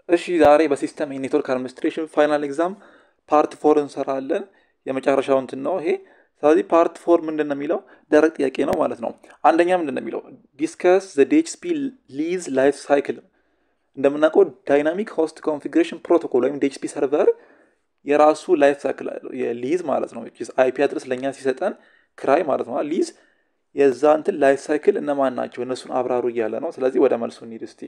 እሺ ዛሬ በሲስተም የኔትወርክ አድሚኒስትሬሽን ፋይናል ኤግዛም ፓርት ፎር እንሰራለን። የመጨረሻው እንትን ነው ይሄ። ስለዚህ ፓርት ፎር ምንድን ነው የሚለው ደረቅ ጥያቄ ነው ማለት ነው። አንደኛ ምንድን ነው የሚለው ዲስከስ ዘ ዲኤችሲፒ ሊዝ ላይፍ ሳይክል። እንደምናውቀው ዳይናሚክ ሆስት ኮንፊግሬሽን ፕሮቶኮል ወይም ዲኤችሲፒ ሰርቨር የራሱ ላይፍ ሳይክል አለው የሊዝ ማለት ነው። አይፒ አድረስ ለእኛ ሲሰጠን ክራይ ማለት ነው። ሊዝ የዛ እንትን ላይፍ ሳይክል እነማን ናቸው እነሱን አብራሩ እያለ ነው። ስለዚህ ወደ መልሱ እንሂድ እስቲ።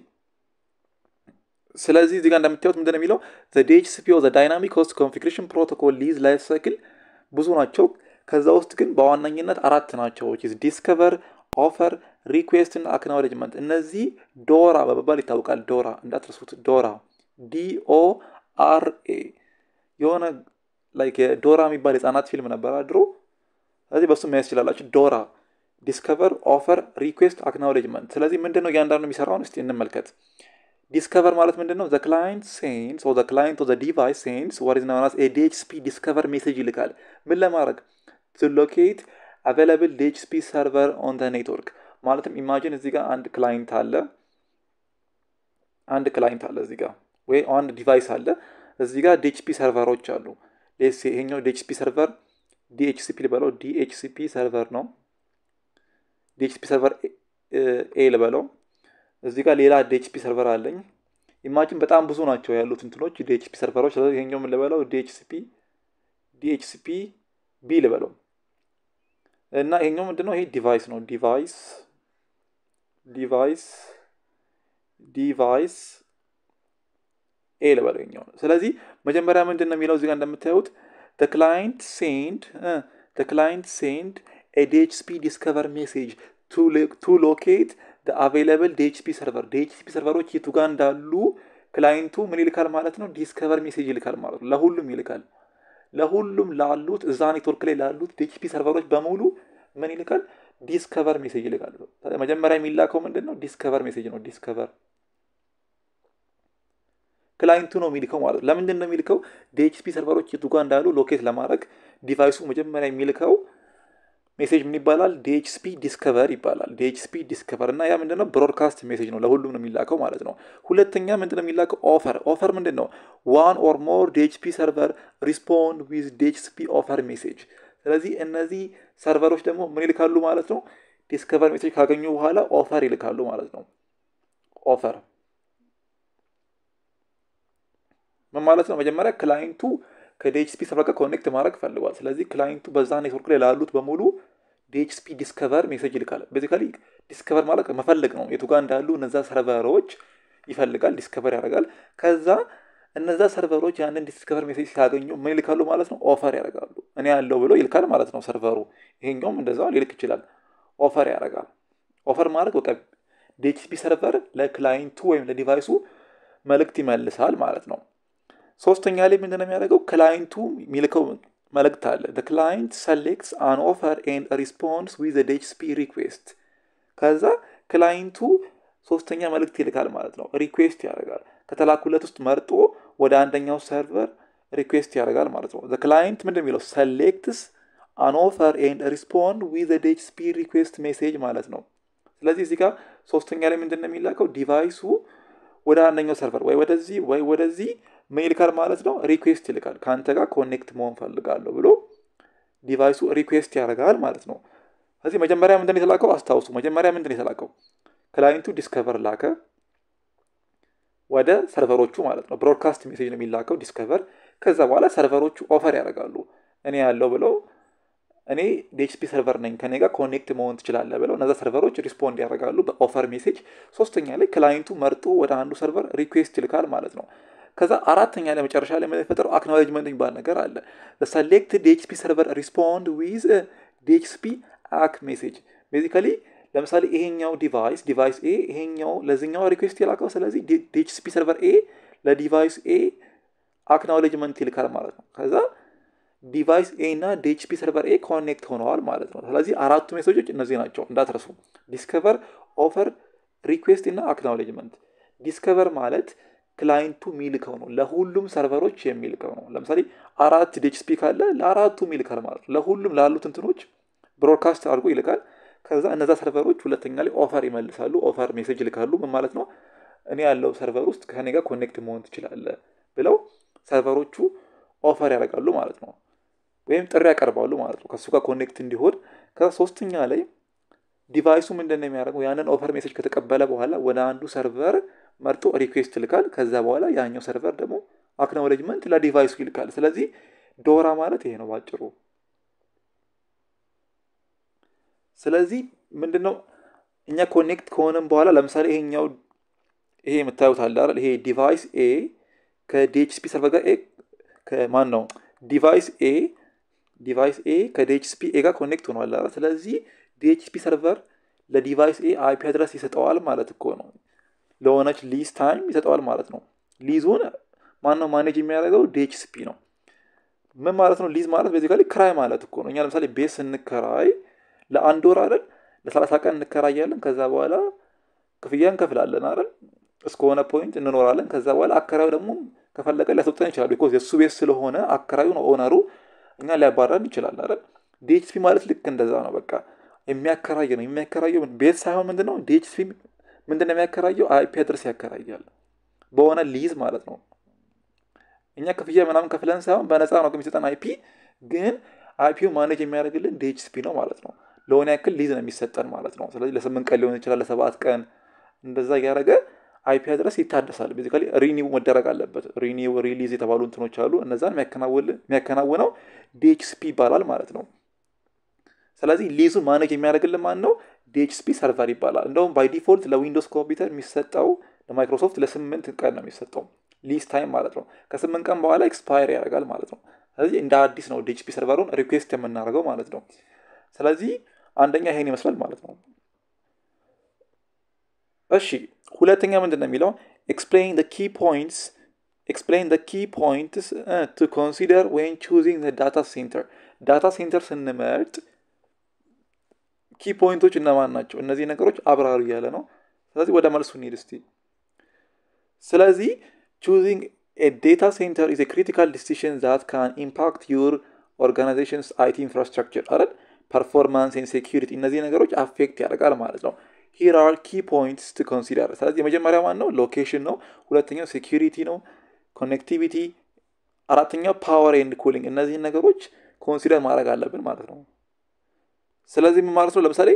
ስለዚህ እዚህ ጋር እንደምታዩት ምንድን ነው የሚለው ዲኤችሲፒ ዳይናሚክ ሆስት ኮንፊግሬሽን ፕሮቶኮል ሊዝ ላይፍ ሳይክል ብዙ ናቸው። ከዛ ውስጥ ግን በዋነኝነት አራት ናቸው። ዲስከቨር፣ ኦፈር፣ ሪኩዌስት እና አክናውሌጅመንት። እነዚህ ዶራ በመባል ይታወቃል። ዶራ እንዳትረሱት። ዶራ ዲኦ አር ኤ የሆነ ላይክ ዶራ የሚባል የህፃናት ፊልም ነበር ድሮ። ስለዚህ በሱ ማየት ትችላላችሁ። ዶራ ዲስከቨር፣ ኦፈር፣ ሪኩዌስት፣ አክናውሌጅመንት። ስለዚህ ምንድን ነው እያንዳንዱ የሚሰራውን እስቲ እንመልከት። ዲስከቨር ማለት ምንድን ነው? ዘ ክላይንት ሴንስ ዘ ክላይንት ዘ ዲቫይስ ሴንስ ዋት ኢዝ ናውን አስ ኤ ዲኤችሲፒ ዲስከቨር ሜሴጅ ይልካል። ምን ለማድረግ ቱ ሎኬት አቬላብል ዲኤችሲፒ ሰርቨር ኦን ዘ ኔትወርክ። ማለትም ኢማጂን እዚህ ጋር አንድ ክላይንት አለ፣ አንድ ክላይንት አለ እዚህ ጋር ወይ አንድ ዲቫይስ አለ እዚህ ጋር ዲኤችሲፒ ሰርቨሮች አሉ። ሌስ ይሄኛው ዲኤችሲፒ ሰርቨር ዲኤችሲፒ ልበለው፣ ዲኤችሲፒ ሰርቨር ነው። ዲኤችሲፒ ሰርቨር ኤ ልበለው እዚህ ጋር ሌላ ዲኤችሲፒ ሰርቨር አለኝ። ኢማጂን በጣም ብዙ ናቸው ያሉት እንትኖች ዲኤችሲፒ ሰርቨሮች። ስለዚህ ይሄኛው ምን ልበለው ዲኤችሲፒ ዲኤችሲፒ ቢ ልበለው እና ይሄኛው ምንድነው? ይሄ ዲቫይስ ነው። ዲቫይስ ዲቫይስ ዲቫይስ ኤ ልበለው ይሄኛው ነው። ስለዚህ መጀመሪያ ምንድን ነው የሚለው እዚህ ጋር እንደምታዩት ክላይንት ሴንድ ክላይንት ሴንድ ዲኤችሲፒ ዲስከቨር ሜሴጅ ቱ ሎኬት አቬይላብል ዲኤችሲፒ ሰርቨር ዲኤችሲፒ ሰርቨሮች የቱ ጋር እንዳሉ ክላይንቱ ምን ይልካል ማለት ነው? ዲስከቨር ሜሴጅ ይልካል ማለት ነው። ለሁሉም ይልካል። ለሁሉም ላሉት እዛ ኔትወርክ ላይ ላሉት ዲኤችሲፒ ሰርቨሮች በሙሉ ምን ይልካል? ዲስከቨር ሜሴጅ ይልካል። መጀመሪያ የሚላከው ምንድን ነው? ዲስከቨር ሜሴጅ ነው። ዲስከቨር ክላይንቱ ነው የሚልከው ማለት ነው። ለምንድን ነው የሚልከው? ዲኤችሲፒ ሰርቨሮች የቱ ጋር እንዳሉ ሎኬት ለማድረግ ዲቫይሱ መጀመሪያ የሚልከው ሜሴጅ ምን ይባላል? ዲኤችሲፒ ዲስከቨር ይባላል። ዲኤችሲፒ ዲስከቨር እና ያ ምንድነው? ብሮድካስት ሜሴጅ ነው። ለሁሉም ነው የሚላከው ማለት ነው። ሁለተኛ ምንድነው የሚላከው? ኦፈር ኦፈር ምንድን ነው? ዋን ኦር ሞር ዲኤችሲፒ ሰርቨር ሪስፖንድ ዊዝ ዲኤችሲፒ ኦፈር ሜሴጅ። ስለዚህ እነዚህ ሰርቨሮች ደግሞ ምን ይልካሉ ማለት ነው? ዲስከቨር ሜሴጅ ካገኙ በኋላ ኦፈር ይልካሉ ማለት ነው። ኦፈር ምን ማለት ነው? መጀመሪያ ክላይንቱ ከዲኤችሲፒ ሰርቨር ጋር ኮኔክት ማድረግ ፈልጓል። ስለዚህ ክላይንቱ በዛ ኔትወርክ ላይ ላሉት በሙሉ ዲኤችሲፒ ዲስከቨር ሜሴጅ ይልካል። ቤዚካሊ ዲስከቨር ማለት መፈለግ ነው። የቱ ጋር እንዳሉ እነዛ ሰርቨሮች ይፈልጋል፣ ዲስከቨር ያደርጋል። ከዛ እነዛ ሰርቨሮች ያንን ዲስከቨር ሜሴጅ ሲያገኙ ምን ይልካሉ ማለት ነው? ኦፈር ያደርጋሉ። እኔ ያለው ብሎ ይልካል ማለት ነው ሰርቨሩ። ይሄኛውም እንደዛ ሊልክ ይችላል። ኦፈር ያደርጋል። ኦፈር ማለት በቃ ዲኤችሲፒ ሰርቨር ለክላይንቱ ወይም ለዲቫይሱ መልእክት ይመልሳል ማለት ነው። ሶስተኛ ላይ ምንድን ነው የሚያደርገው? ክላይንቱ የሚልከው መልእክት አለ። ክላይንት ሰሌክትስ አን ኦፈር ኤንድ ሪስፖንስ ዊዝ ዲኤችሲፒ ሪኩዌስት። ከዛ ክላይንቱ ሶስተኛ መልእክት ይልካል ማለት ነው። ሪኩዌስት ያደርጋል። ከተላኩለት ውስጥ መርጦ ወደ አንደኛው ሰርቨር ሪኩዌስት ያደርጋል ማለት ነው። ክላይንት ምንድን የሚለው ሰሌክትስ አን ኦፈር ኤንድ ሪስፖንድ ዊዝ ዲኤችሲፒ ሪኩዌስት ሜሴጅ ማለት ነው። ስለዚህ እዚህ ጋር ሶስተኛ ላይ ምንድን ነው የሚላከው? ዲቫይሱ ወደ አንደኛው ሰርቨር ወይ ወደዚህ ወይ ወደዚህ ምን ይልካል ማለት ነው? ሪኩዌስት ይልካል። ከአንተ ጋር ኮኔክት መሆን ፈልጋለሁ ብሎ ዲቫይሱ ሪኩዌስት ያደርጋል ማለት ነው። ስለዚህ መጀመሪያ ምንድን የተላከው አስታውሱ። መጀመሪያ ምንድን የተላከው ክላይንቱ ዲስከቨር ላከ ወደ ሰርቨሮቹ ማለት ነው። ብሮድካስት ሜሴጅ ነው የሚላከው ዲስከቨር። ከዛ በኋላ ሰርቨሮቹ ኦፈር ያደርጋሉ። እኔ ያለው ብለው እኔ ዲኤችሲፒ ሰርቨር ነኝ ከኔ ጋር ኮኔክት መሆን ትችላለህ ብለው እነዛ ሰርቨሮች ሪስፖንድ ያደርጋሉ በኦፈር ሜሴጅ። ሶስተኛ ላይ ክላይንቱ መርጦ ወደ አንዱ ሰርቨር ሪኩዌስት ይልካል ማለት ነው። ከዛ አራተኛ ላይ መጨረሻ ላይ የሚፈጠረው አክኖሌጅመንት የሚባል ነገር አለ። ሰሌክት ዲኤችሲፒ ሰርቨር ሪስፖንድ ዊዝ ዲኤችሲፒ አክ ሜሴጅ። ቤዚካሊ ለምሳሌ ይሄኛው ዲቫይስ ዲቫይስ ኤ ይሄኛው ለዚኛው ሪኩዌስት የላከው፣ ስለዚህ ዲኤችሲፒ ሰርቨር ኤ ለዲቫይስ ኤ አክኖሌጅመንት ይልካል ማለት ነው። ከዛ ዲቫይስ ኤ እና ዲኤችሲፒ ሰርቨር ኤ ኮኔክት ሆነዋል ማለት ነው። ስለዚህ አራቱ ሜሴጆች እነዚህ ናቸው እንዳትረሱ። ዲስከቨር፣ ኦፈር፣ ሪኩዌስት እና አክኖሌጅመንት። ዲስከቨር ማለት ክላይንቱ የሚልከው ነው። ለሁሉም ሰርቨሮች የሚልከው ነው። ለምሳሌ አራት ዲኤችሲፒ ካለ ለአራቱም ይልካል ማለት ነው። ለሁሉም ላሉት እንትኖች ብሮድካስት አድርጎ ይልካል። ከዛ እነዛ ሰርቨሮች ሁለተኛ ላይ ኦፈር ይመልሳሉ። ኦፈር ሜሴጅ ይልካሉ። ምን ማለት ነው? እኔ ያለው ሰርቨር ውስጥ ከኔ ጋር ኮኔክት መሆን ትችላለህ ብለው ሰርቨሮቹ ኦፈር ያደርጋሉ ማለት ነው። ወይም ጥሪ ያቀርባሉ ማለት ነው ከእሱ ጋር ኮኔክት እንዲሆን። ከሶስተኛ ላይ ዲቫይሱ ምንድን ነው የሚያደርገው? ያንን ኦፈር ሜሴጅ ከተቀበለ በኋላ ወደ አንዱ ሰርቨር መርጦ ሪኩዌስት ይልካል። ከዛ በኋላ ያኛው ሰርቨር ደግሞ አክኖሌጅመንት ለዲቫይሱ ይልካል። ስለዚህ ዶራ ማለት ይሄ ነው ባጭሩ። ስለዚህ ምንድነው እኛ ኮኔክት ከሆነም በኋላ ለምሳሌ ይሄኛው ይሄ የምታዩት አለ አይደል? ይሄ ዲቫይስ ኤ ከዲኤችሲፒ ሰርቨር ጋር ኤ ከማን ነው ዲቫይስ ኤ ዲቫይስ ኤ ከዲኤችሲፒ ኤ ጋር ኮኔክት ሆኗል አይደል? ስለዚህ ዲኤችሲፒ ሰርቨር ለዲቫይስ ኤ አይፒ አድረስ ይሰጠዋል ማለት እኮ ነው። ለሆነች ሊዝ ታይም ይሰጠዋል ማለት ነው። ሊዙን ማነው ማኔጅ የሚያደርገው? ዲኤችሲፒ ነው። ምን ማለት ነው? ሊዝ ማለት ቤዚካሊ ክራይ ማለት እኮ ነው። እኛ ለምሳሌ ቤት ስንከራይ ለአንድ ወር አይደል ለሰላሳ ቀን እንከራያለን። ከዛ በኋላ ክፍያ እንከፍላለን አይደል እስከሆነ ፖይንት እንኖራለን። ከዛ በኋላ አከራዩ ደግሞ ከፈለገ ሊያስወጣን ይችላል። ቢኮዝ የእሱ ቤት ስለሆነ አከራዩ ነው ኦነሩ፣ እኛ ሊያባራን ይችላል አይደል። ዲኤችሲፒ ማለት ልክ እንደዛ ነው። በቃ የሚያከራይ ነው። የሚያከራየው ቤት ሳይሆን ምንድን ነው ዲኤችሲፒ ምንድን ነው የሚያከራየው? አይፒ አድረስ ያከራያል በሆነ ሊዝ ማለት ነው። እኛ ክፍያ ምናምን ከፍለን ሳይሆን በነፃ ነው የሚሰጠን አይፒ፣ ግን አይፒው ማኔጅ የሚያደርግልን ዲኤችሲፒ ነው ማለት ነው። ለሆነ ያክል ሊዝ ነው የሚሰጠን ማለት ነው። ስለዚህ ለስምንት ቀን ሊሆን ይችላል፣ ለሰባት ቀን እንደዛ እያደረገ አይፒ አድረስ ይታደሳል። ቤዚካሊ ሪኒው መደረግ አለበት። ሪኒው ሪሊዝ የተባሉ እንትኖች አሉ። እነዛን የሚያከናውነው ዲኤችሲፒ ይባላል ማለት ነው። ስለዚህ ሊዙን ማኔጅ የሚያደርግልን ማን ነው? ዲኤችሲፒ ሰርቨር ይባላል። እንደውም ባይ ዲፎልት ለዊንዶውስ ኮምፒውተር የሚሰጠው ለማይክሮሶፍት ለስምንት ቀን ነው የሚሰጠው ሊዝ ታይም ማለት ነው። ከስምንት ቀን በኋላ ኤክስፓየር ያደርጋል ማለት ነው። ስለዚህ እንደ አዲስ ነው ዲኤችሲፒ ሰርቨሩን ሪኩዌስት የምናደርገው ማለት ነው። ስለዚህ አንደኛ ይሄን ይመስላል ማለት ነው። እሺ ሁለተኛ ምንድን ነው የሚለው ኤክስፕሌን ደ ኪ ፖይንትስ ኤክስፕሌን ደ ኪ ፖይንትስ ቱ ኮንሲደር ዌን ቹዚንግ ዳታ ሴንተር ዳታ ሴንተር ስንመርጥ ኪ ፖይንቶች እነማን ናቸው? እነዚህ ነገሮች አብራሩ እያለ ነው። ስለዚህ ወደ መልሱ እንሂድ እስቲ። ስለዚህ ቹዚንግ ኤ ዴታ ሴንተር ኢዝ ክሪቲካል ዲሲሽን ዛት ካን ኢምፓክት ዩር ኦርጋናይዜሽንስ አይቲ ኢንፍራስትራክቸር አይደል ፐርፎርማንስ ኤንድ ሴኪሪቲ እነዚህ ነገሮች አፌክት ያደርጋል ማለት ነው። ሂር አር ኪ ፖይንትስ ቱ ኮንሲደር። ስለዚህ የመጀመሪያ ማን ነው? ሎኬሽን ነው። ሁለተኛው ሴኪሪቲ ነው፣ ኮኔክቲቪቲ። አራተኛው ፓወር ኤንድ ኩሊንግ። እነዚህን ነገሮች ኮንሲደር ማድረግ አለብን ማለት ነው። ስለዚህ ምን ማለት ነው? ለምሳሌ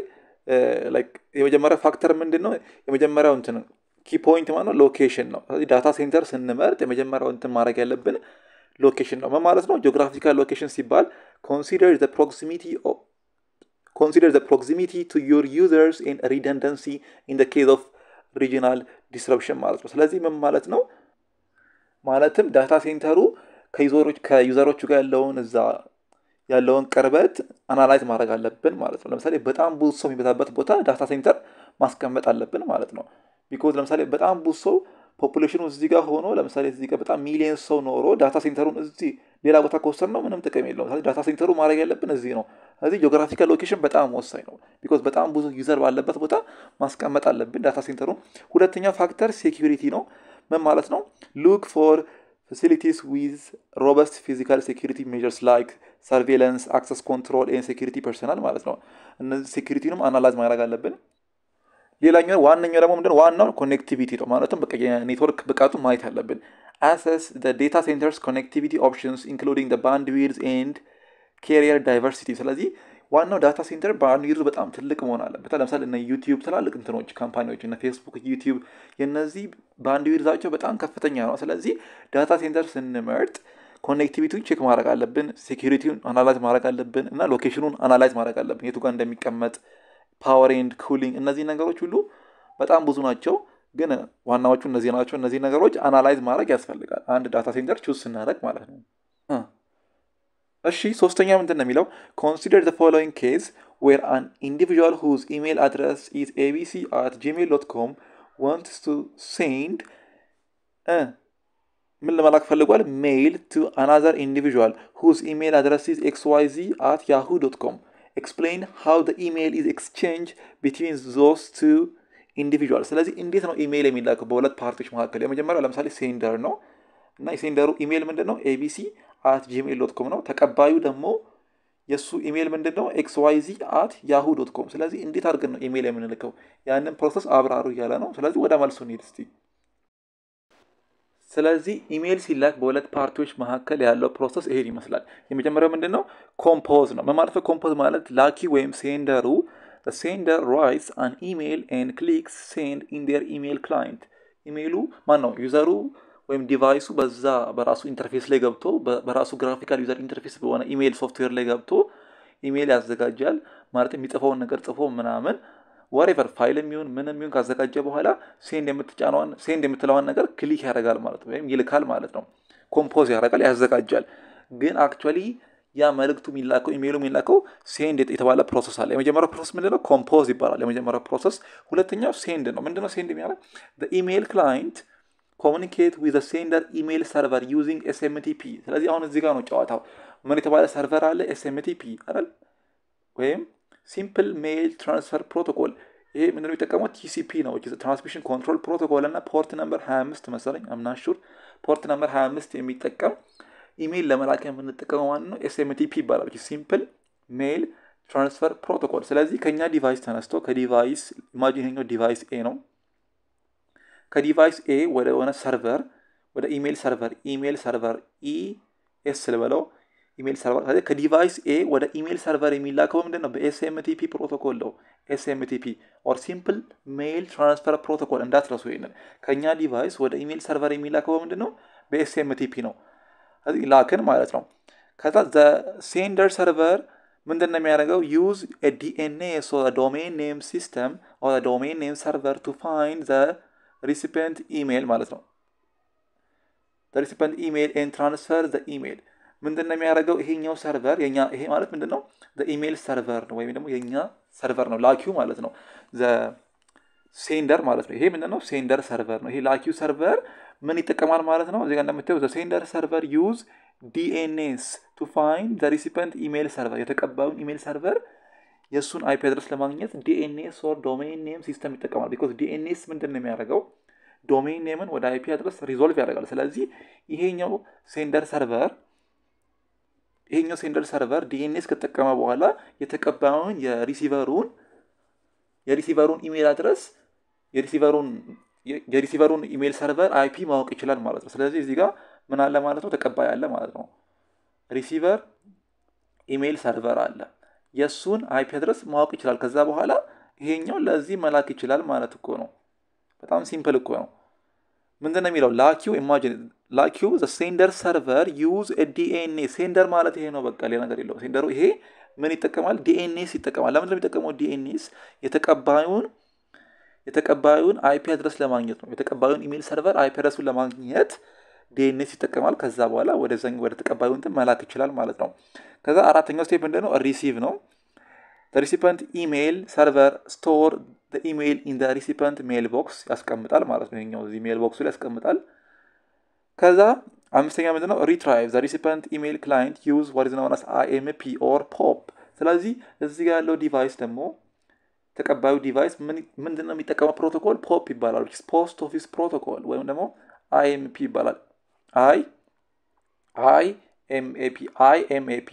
የመጀመሪያ ፋክተር ምንድን ነው? የመጀመሪያው እንትን ኪ ፖይንት ማለት ነው ሎኬሽን ነው። ስለዚህ ዳታ ሴንተር ስንመርጥ የመጀመሪያው እንትን ማድረግ ያለብን ሎኬሽን ነው። ምን ማለት ነው? ጂኦግራፊካል ሎኬሽን ሲባል ኮንሲደር ዘ ፕሮክሲሚቲ consider the proximity to your users and redundancy in the case of regional disruption ማለት ነው። ስለዚህ ምን ማለት ነው? ማለትም ዳታ ሴንተሩ ከዩዘሮቹ ጋር ያለውን እዛ ያለውን ቅርበት አናላይዝ ማድረግ አለብን ማለት ነው። ለምሳሌ በጣም ብዙ ሰው የሚበዛበት ቦታ ዳታ ሴንተር ማስቀመጥ አለብን ማለት ነው። ቢኮዝ ለምሳሌ በጣም ብዙ ሰው ፖፑሌሽኑ እዚህ ጋር ሆኖ ለምሳሌ እዚህ ጋር በጣም ሚሊየን ሰው ኖሮ ዳታ ሴንተሩን እዚህ ሌላ ቦታ ከወሰድ ነው ምንም ጥቅም የለውም። ስለዚህ ዳታ ሴንተሩ ማድረግ ያለብን እዚህ ነው። ስለዚህ ጂኦግራፊካል ሎኬሽን በጣም ወሳኝ ነው። ቢኮዝ በጣም ብዙ ዩዘር ባለበት ቦታ ማስቀመጥ አለብን ዳታ ሴንተሩን። ሁለተኛ ፋክተር ሴኪሪቲ ነው። ምን ማለት ነው? ሉክ ፎር ፋሲሊቲስ ዊዝ ሮበስት ፊዚካል ሴኪሪቲ ሜዥርስ ላይክ ሰርቬለንስ፣ አክሰስ ኮንትሮል ኤን ሴኪሪቲ ፐርሰናል ማለት ነው። እነዚህ ሴኪሪቲንም አናላይዝ ማድረግ አለብን። ሌላኛው ዋነኛው ደግሞ ምንድን ዋናው ኮኔክቲቪቲ ነው። ማለትም በቃ የኔትወርክ ብቃቱ ማየት አለብን። አሰስ ዴታ ሴንተርስ ኮኔክቲቪቲ ኦፕሽንስ ኢንክሉዲንግ ባንድ ዊድዝ ኤንድ ኬሪየር ዳይቨርሲቲ። ስለዚህ ዋናው ዳታ ሴንተር ባንድ ዊድዝ በጣም ትልቅ መሆን አለበት። ለምሳሌ እነ ዩቲዩብ ትላልቅ እንትኖች ካምፓኒዎች እነ ፌስቡክ፣ ዩቲዩብ የነዚህ ባንድ ዊድዛቸው በጣም ከፍተኛ ነው። ስለዚህ ዳታ ሴንተር ስንመርጥ ኮኔክቲቪቲውን ቼክ ማድረግ አለብን፣ ሴኪሪቲውን አናላይዝ ማድረግ አለብን እና ሎኬሽኑን አናላይዝ ማድረግ አለብን የቱ ጋር እንደሚቀመጥ ፓወር ኤንድ ኩሊንግ እነዚህ ነገሮች ሁሉ በጣም ብዙ ናቸው፣ ግን ዋናዎቹ እነዚህ ናቸው። እነዚህ ነገሮች አናላይዝ ማድረግ ያስፈልጋል አንድ ዳታ ሴንተር ቹዝ ስናደርግ ማለት ነው። እሺ ሶስተኛ ምንድን ነው የሚለው ኮንሲደር ዘ ፎሎዊንግ ኬዝ ዌር አን ኢንዲቪዥዋል ሁዝ ኢሜይል አድረስ ኢዝ ኤቢሲ አት ጂሜል ዶት ኮም ዋንትስ ቱ ሴንድ ምን ለመላክ ፈልጓል? ሜይል ቱ አናዘር ኢንዲቪዥዋል ሁዝ ኢሜይል አድረስ ኢዝ ኤክስ ዋይ ዚ አት ያሁ ዶት ኮም ኤክስፕሌን ሃው ዘ ኢሜይል ኢዝ ኤክስቼንጅ ቢትዊን ዞስ ቱ ኢንዲቪዥዋል። ስለዚህ እንዴት ነው ኢሜይል የሚላከው በሁለት ፓርቲዎች መካከል? የመጀመሪያው ለምሳሌ ሴንደር ነው እና የሴንደሩ ኢሜይል ምንድን ነው? ኤቢሲ አት ጂሜል ዶት ኮም ነው። ተቀባዩ ደግሞ የእሱ ኢሜይል ምንድን ነው? ኤክስ ዋይ ዚ አት ያሁ ዶት ኮም። ስለዚህ እንዴት አድርገን ነው ኢሜይል የምንልከው? ያንን ፕሮሰስ አብራሩ እያለ ነው። ስለዚህ ወደ መልሱ እንሂድ እስቲ። ስለዚህ ኢሜይል ሲላክ በሁለት ፓርቲዎች መካከል ያለው ፕሮሰስ ይሄን ይመስላል። የመጀመሪያው ምንድን ነው? ኮምፖዝ ነው። ምን ማለት ነው? ኮምፖዝ ማለት ላኪ ወይም ሴንደሩ ሴንደር ራይትስ አን ኢሜይል ኤንድ ክሊክስ ሴንድ ኢን ዴር ኢሜይል ክላይንት ኢሜይሉ ማን ነው? ዩዘሩ ወይም ዲቫይሱ በዛ በራሱ ኢንተርፌስ ላይ ገብቶ በራሱ ግራፊካል ዩዘር ኢንተርፌስ በሆነ ኢሜይል ሶፍትዌር ላይ ገብቶ ኢሜይል ያዘጋጃል። ማለት የሚጽፈውን ነገር ጽፎ ምናምን ወሬቨር ፋይል የሚሆን ምን የሚሆን ካዘጋጀ በኋላ ሴንድ የምትጫነዋን ሴንድ የምትለዋን ነገር ክሊክ ያደርጋል ማለት ነው፣ ወይም ይልካል ማለት ነው። ኮምፖዝ ያደርጋል፣ ያዘጋጃል። ግን አክቹዋሊ ያ መልእክቱ የሚላከው ኢሜይሉ የሚላከው ሴንድ የተባለ ፕሮሰስ አለ። የመጀመሪያው ፕሮሰስ ምንድነው? ኮምፖዝ ይባላል የመጀመሪያው ፕሮሰስ። ሁለተኛው ሴንድ ነው። ምንድነው ሴንድ የሚያደርግ ኢሜይል ክላይንት ኮሚኒኬት ዊዝ ሴንደር ኢሜይል ሰርቨር ዩዚንግ ኤስኤምቲፒ። ስለዚህ አሁን እዚህ ጋር ነው ጨዋታው። ምን የተባለ ሰርቨር አለ? ኤስኤምቲፒ አይደል? ወይም ሲምፕል ሜይል ትራንስፈር ፕሮቶኮል። ይሄ ምንድነው የሚጠቀመው? ቲሲፒ ነው፣ ትራንስሚሽን ኮንትሮል ፕሮቶኮል እና ፖርት ነምበር 25 መሰለኝ አምናሹር ፖርት ነምበር 25 የሚጠቀም ኢሜይል ለመላክ የምንጠቀመው ማለት ነው ኤስኤምቲፒ ይባላል። ሲምፕል ሜይል ትራንስፈር ፕሮቶኮል። ስለዚህ ከኛ ዲቫይስ ተነስቶ ከዲቫይስ ኢማጂን ይሄኛው ዲቫይስ ኤ ነው ከዲቫይስ ኤ ወደ ሆነ ሰርቨር ወደ ኢሜይል ሰርቨር ኢሜይል ሰርቨር ኢ ኤስ ልበለው ኢሜይል ሰርቨር ከዲቫይስ ኤ ወደ ኢሜይል ሰርቨር የሚላከው ምንድን ነው? በኤስኤምቲፒ ፕሮቶኮል ነው። ኤስኤምቲፒ ኦር ሲምፕል ሜይል ትራንስፈር ፕሮቶኮል እንዳትረሱ። ይሄንን ከእኛ ዲቫይስ ወደ ኢሜይል ሰርቨር የሚላከው ምንድን ነው? በኤስኤምቲፒ ነው። እዚህ ላክን ማለት ነው። ከዛ ዘ ሴንደር ሰርቨር ምንድን ነው የሚያደርገው? ዩዝ ዲኤንኤስ ዶሜን ኔም ሲስተም ዶሜን ኔም ሰርቨር ቱ ፋይንድ ዘ ሪሲፒየንት ኢሜይል ማለት ነው። ሪሲፒየንት ኢሜይል ኤንድ ትራንስፈር ዘ ኢሜይል ምንድን ነው የሚያደርገው? ይሄኛው ሰርቨር የኛ ይሄ ማለት ምንድን ነው? ኢሜይል ሰርቨር ነው ወይም ደግሞ የኛ ሰርቨር ነው ላኪው ማለት ነው። ሴንደር ማለት ነው። ይሄ ምንድን ነው? ሴንደር ሰርቨር ነው። ይሄ ላኪው ሰርቨር ምን ይጠቀማል ማለት ነው? እዚጋ እንደምታየው ዘ ሴንደር ሰርቨር ዩዝ ዲኤንኤስ ቱ ፋይንድ ዘ ሪሲፒየንት ኢሜይል ሰርቨር የተቀባዩን ኢሜይል ሰርቨር የእሱን አይፒ አድረስ ለማግኘት ዲኤንኤስ ኦር ዶሜን ኔም ሲስተም ይጠቀማል። ቢኮዝ ዲኤንኤስ ምንድን ነው የሚያደርገው? ዶሜን ኔምን ወደ አይፒ አድረስ ሪዞልቭ ያደርጋል። ስለዚህ ይሄኛው ሴንደር ሰርቨር ይሄኛው ሴንደር ሰርቨር ዲኤንኤስ ከተጠቀመ በኋላ የተቀባዩን የሪሲቨሩን የሪሲቨሩን ኢሜይል አድረስ የሪሲቨሩን የሪሲቨሩን ኢሜይል ሰርቨር አይፒ ማወቅ ይችላል ማለት ነው። ስለዚህ እዚህ ጋር ምን አለ ማለት ነው? ተቀባይ አለ ማለት ነው። ሪሲቨር ኢሜይል ሰርቨር አለ። የእሱን አይፒ አድረስ ማወቅ ይችላል። ከዛ በኋላ ይሄኛው ለዚህ መላክ ይችላል ማለት እኮ ነው። በጣም ሲምፕል እኮ ነው። ምንድን ነው የሚለው ላኪው ኢማጂን ላኪው ዘ ሴንደር ሰርቨር ዩዝ ዲኤንኤ ሴንደር ማለት ይሄ ነው። በቃ ሌላ ነገር የለው። ሴንደሩ ይሄ ምን ይጠቀማል? ዲኤንኤስ ይጠቀማል። ለምንድን ነው የሚጠቀመው ዲኤንኤስ? የተቀባዩን የተቀባዩን አይፒ አድረስ ለማግኘት ነው። የተቀባዩን ኢሜይል ሰርቨር አይፒ አድረሱን ለማግኘት ዲኤንኤስ ይጠቀማል። ከዛ በኋላ ወደዛ ወደ ተቀባዩ እንትን መላክ ይችላል ማለት ነው። ከዛ አራተኛው ስቴፕ ምንድን ነው? ሪሲቭ ነው። ሪሲፐንት ኢሜይል ሰርቨር ስቶር ኢሜይል ኢን ሪሲፐንት ሜል ቦክስ ያስቀምጣል ማለት ነው። ይኸኛው እዚህ ሜል ቦክሱ ላይ ያስቀምጣል። ከዛ አምስተኛ ምንድን ነው? ሪትራይቭ ዘ ሪሲፐንት ኢሜይል ክላይንት ዩዝ ዋት ኢዝ ናውን አስ አይኤምፒ ኦር ፖፕ። ስለዚህ እዚህ ጋር ያለው ዲቫይስ ደግሞ ተቀባዩ ዲቫይስ ምንድን ነው የሚጠቀመው ፕሮቶኮል? ፖፕ ይባላል። ፖስት ኦፊስ ፕሮቶኮል ወይም ደግሞ አይኤምፒ ይባላል። አይ አይ ኤምኤፒ አይ ኤምኤፒ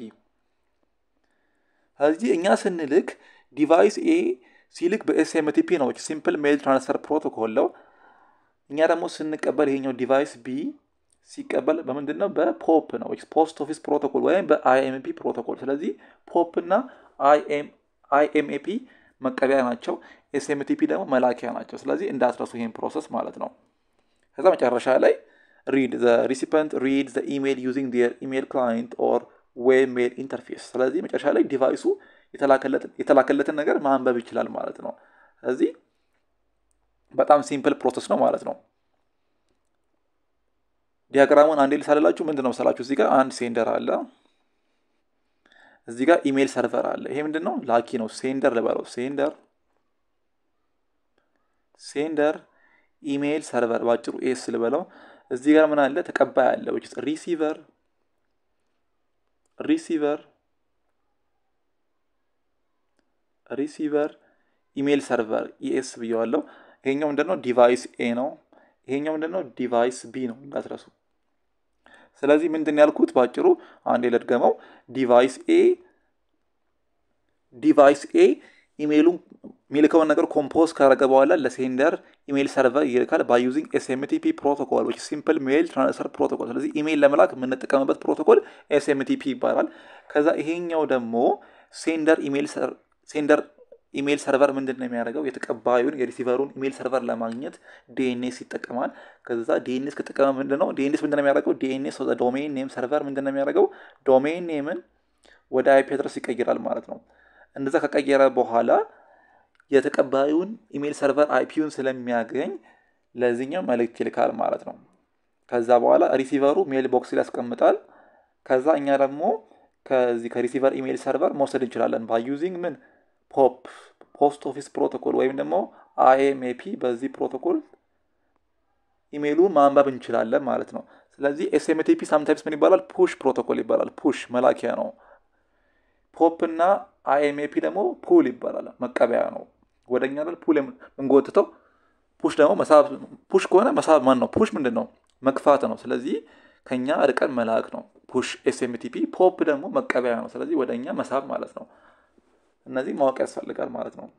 ስለዚህ እኛ ስንልክ ዲቫይስ ኤ ሲልክ በኤስኤምቲፒ ነው፣ ሲምፕል ሜል ትራንስፈር ፕሮቶኮል ነው። እኛ ደግሞ ስንቀበል ይሄኛው ዲቫይስ ቢ ሲቀበል በምንድን ነው? በፖፕ ነው፣ ፖስት ኦፊስ ፕሮቶኮል ወይም በአይኤምፒ ፕሮቶኮል። ስለዚህ ፖፕ እና አይኤምኤፒ መቀበያ ናቸው፣ ኤስኤምቲፒ ደግሞ መላኪያ ናቸው። ስለዚህ እንዳትረሱ ይሄን ፕሮሰስ ማለት ነው። ከዛ መጨረሻ ላይ ሪድ ዘ ሪሲፐንት ሪድ ዘ ኢሜይል ዩዚንግ ዲር ኢሜይል ክላይንት ኦር ዌብ ሜል ኢንተርፌስ። ስለዚህ መጨረሻ ላይ ዲቫይሱ የተላከለትን ነገር ማንበብ ይችላል ማለት ነው። ስለዚህ በጣም ሲምፕል ፕሮሰስ ነው ማለት ነው። ዲያግራሙን አንዴ ልሳልላችሁ። ምንድን ነው መሰላችሁ? እዚህ ጋር አንድ ሴንደር አለ፣ እዚህ ጋር ኢሜይል ሰርቨር አለ። ይሄ ምንድን ነው? ላኪ ነው። ሴንደር ልበለው። ሴንደር ሴንደር ኢሜይል ሰርቨር ባጭሩ ኤስ ልበለው። እዚህ ጋር ምን አለ? ተቀባይ አለ። ሪሲቨር ሪሲቨር ሪሲቨር ኢሜይል ሰርቨር ኢኤስ ብየዋለሁ። ይሄኛው ምንድነው? ዲቫይስ ኤ ነው። ይሄኛው ምንድነው? ዲቫይስ ቢ ነው እንዳትረሱ። ስለዚህ ምንድን ያልኩት ባጭሩ አንዴ ልድገመው። ዲቫይስ ኤ ዲቫይስ ኤ ኢሜይሉን የሚልከውን ነገር ኮምፖዝ ካረገ በኋላ ለሴንደር ኢሜይል ሰርቨር ይልካል ባይ ዩዚንግ ኤስኤምቲፒ ፕሮቶኮል ዊች ሲምፕል ሜይል ትራንስፈር ፕሮቶኮል። ስለዚህ ኢሜይል ለመላክ የምንጠቀምበት ፕሮቶኮል ኤስኤምቲፒ ይባላል። ከዛ ይሄኛው ደግሞ ሴንደር ኢሜይል ሴንደር ኢሜይል ሰርቨር ምንድን ነው የሚያደርገው? የተቀባዩን የሪሲቨሩን ኢሜይል ሰርቨር ለማግኘት ዲኤንኤስ ይጠቀማል። ከዛ ዲኤንኤስ ከጠቀመ ምንድን ነው ዲኤንኤስ ምንድን ነው የሚያደርገው? ዲኤንኤስ ዶሜን ኔም ሰርቨር ምንድን ነው የሚያደርገው? ዶሜን ኔምን ወደ አይፒ አድረስ ይቀይራል ማለት ነው። እንደዛ ከቀየረ በኋላ የተቀባዩን ኢሜይል ሰርቨር አይፒውን ስለሚያገኝ ለዚህኛው መልእክት ይልካል ማለት ነው። ከዛ በኋላ ሪሲቨሩ ሜል ቦክስ ላይ ያስቀምጣል። ከዛ እኛ ደግሞ ከዚህ ከሪሲቨር ኢሜይል ሰርቨር መውሰድ እንችላለን ባይ ዩዚንግ ምን ፖፕ ፖስት ኦፊስ ፕሮቶኮል ወይም ደግሞ አይኤምኤፒ በዚህ ፕሮቶኮል ኢሜይሉን ማንበብ እንችላለን ማለት ነው። ስለዚህ ኤስኤምቲፒ ሳምታይምስ ምን ይባላል? ፑሽ ፕሮቶኮል ይባላል። ፑሽ መላኪያ ነው። ፖፕ እና አይኤምኤፒ ደግሞ ፑል ይባላል፣ መቀበያ ነው። ወደኛ ላይ ፑል የምንጎትተው ፑሽ ደግሞ መሳብ። ፑሽ ከሆነ መሳብ ማን ነው? ፑሽ ምንድን ነው? መግፋት ነው። ስለዚህ ከኛ ርቀን መላክ ነው ፑሽ ኤስኤምቲፒ። ፖፕ ደግሞ መቀበያ ነው። ስለዚህ ወደኛ መሳብ ማለት ነው። እነዚህ ማወቅ ያስፈልጋል ማለት ነው።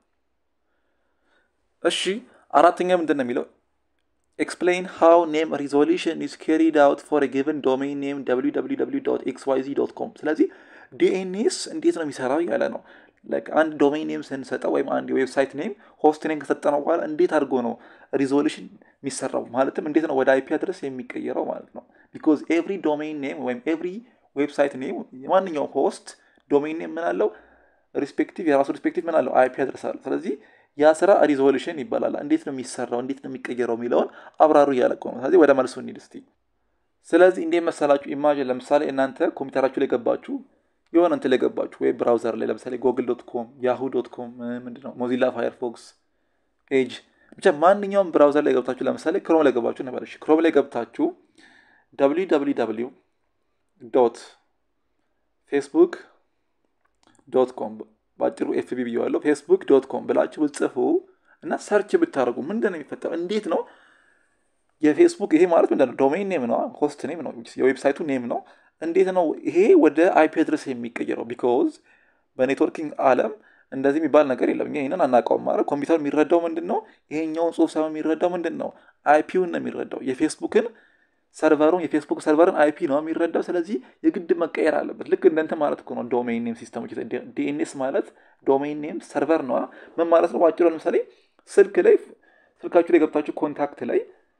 እሺ አራተኛ ምንድን ነው የሚለው ኤክስፕሌን ሃው ኔም ሪዞሉሽን ኢዝ ካሪድ አውት ፎር ጊቨን ዶሜን ኔም ኤክስ ዋይ ዚ ዶት ኮም። ስለዚህ ዲኤንኤስ እንዴት ነው የሚሰራው እያለ ነው። አንድ ዶሜን ኔም ስንሰጠው ወይም አንድ የዌብሳይት ኔም ሆስት ኔም ከሰጠነው በኋላ እንዴት አድርጎ ነው ሪዞሉሽን የሚሰራው ማለትም እንዴት ነው ወደ አይፒ አድረስ የሚቀየረው ማለት ነው። ቢኮዝ ኤቭሪ ዶሜን ኔም ወይም ኤቭሪ ዌብሳይት ኔም ማንኛውም ሆስት ዶሜን ኔም ምን አለው ሪስፔክቲቭ የራሱ ሪስፔክቲቭ ምን አለው አይፒ አድረስ አለው። ስለዚህ ያ ስራ ሪዞሉሽን ይባላል። እንዴት ነው የሚሰራው እንዴት ነው የሚቀየረው የሚለውን አብራሩ እያለቀ ነው። ስለዚህ ወደ መልሱ እንሂድ እስቲ። ስለዚህ እንዴት መሰላችሁ? ኢማጅን ለምሳሌ እናንተ ኮምፒውተራችሁ ላይ ገባችሁ የሆነ እንትን ላይ ገባችሁ ዌብ ብራውዘር ላይ ለምሳሌ ጎግል ዶት ኮም፣ ያሁ ዶት ኮም፣ ምንድነው ሞዚላ ፋየርፎክስ፣ ኤጅ ብቻ ማንኛውም ብራውዘር ላይ ገብታችሁ ለምሳሌ ክሮም ላይ ገባችሁ ነበር። እሺ ክሮም ላይ ገብታችሁ ደብሊው ደብሊው ደብሊው ዶት ፌስቡክ ዶት ኮም በአጭሩ ኤፍቢ ብየዋለሁ። ፌስቡክ ዶት ኮም ብላችሁ ብጽፉ እና ሰርች ብታደርጉ ምንድን ነው የሚፈጠረው? እንዴት ነው የፌስቡክ ይሄ ማለት ምንድን ነው? ዶሜን ኔም ነው፣ ሆስት ኔም ነው፣ የዌብሳይቱ ኔም ነው። እንዴት ነው ይሄ ወደ አይፒ አድረስ የሚቀየረው? ቢኮዝ በኔትወርኪንግ ዓለም እንደዚህ የሚባል ነገር የለም። እኛ ይህንን አናውቀውም። ማለት ኮምፒውተር የሚረዳው ምንድን ነው? ይሄኛውን ጽሁፍ ሳይሆን የሚረዳው ምንድን ነው? አይፒውን ነው የሚረዳው የፌስቡክን ሰርቨሩን የፌስቡክ ሰርቨርን አይፒ ነው የሚረዳው። ስለዚህ የግድ መቀየር አለበት። ልክ እንደንተ ማለት እኮ ነው ዶሜን ኔም ሲስተሞች። ዲኤንኤስ ማለት ዶሜን ኔም ሰርቨር ነዋ። ምን ማለት ነው? ባጭሩ ለምሳሌ ስልክ ላይ ስልካችሁ ላይ ገብታችሁ ኮንታክት ላይ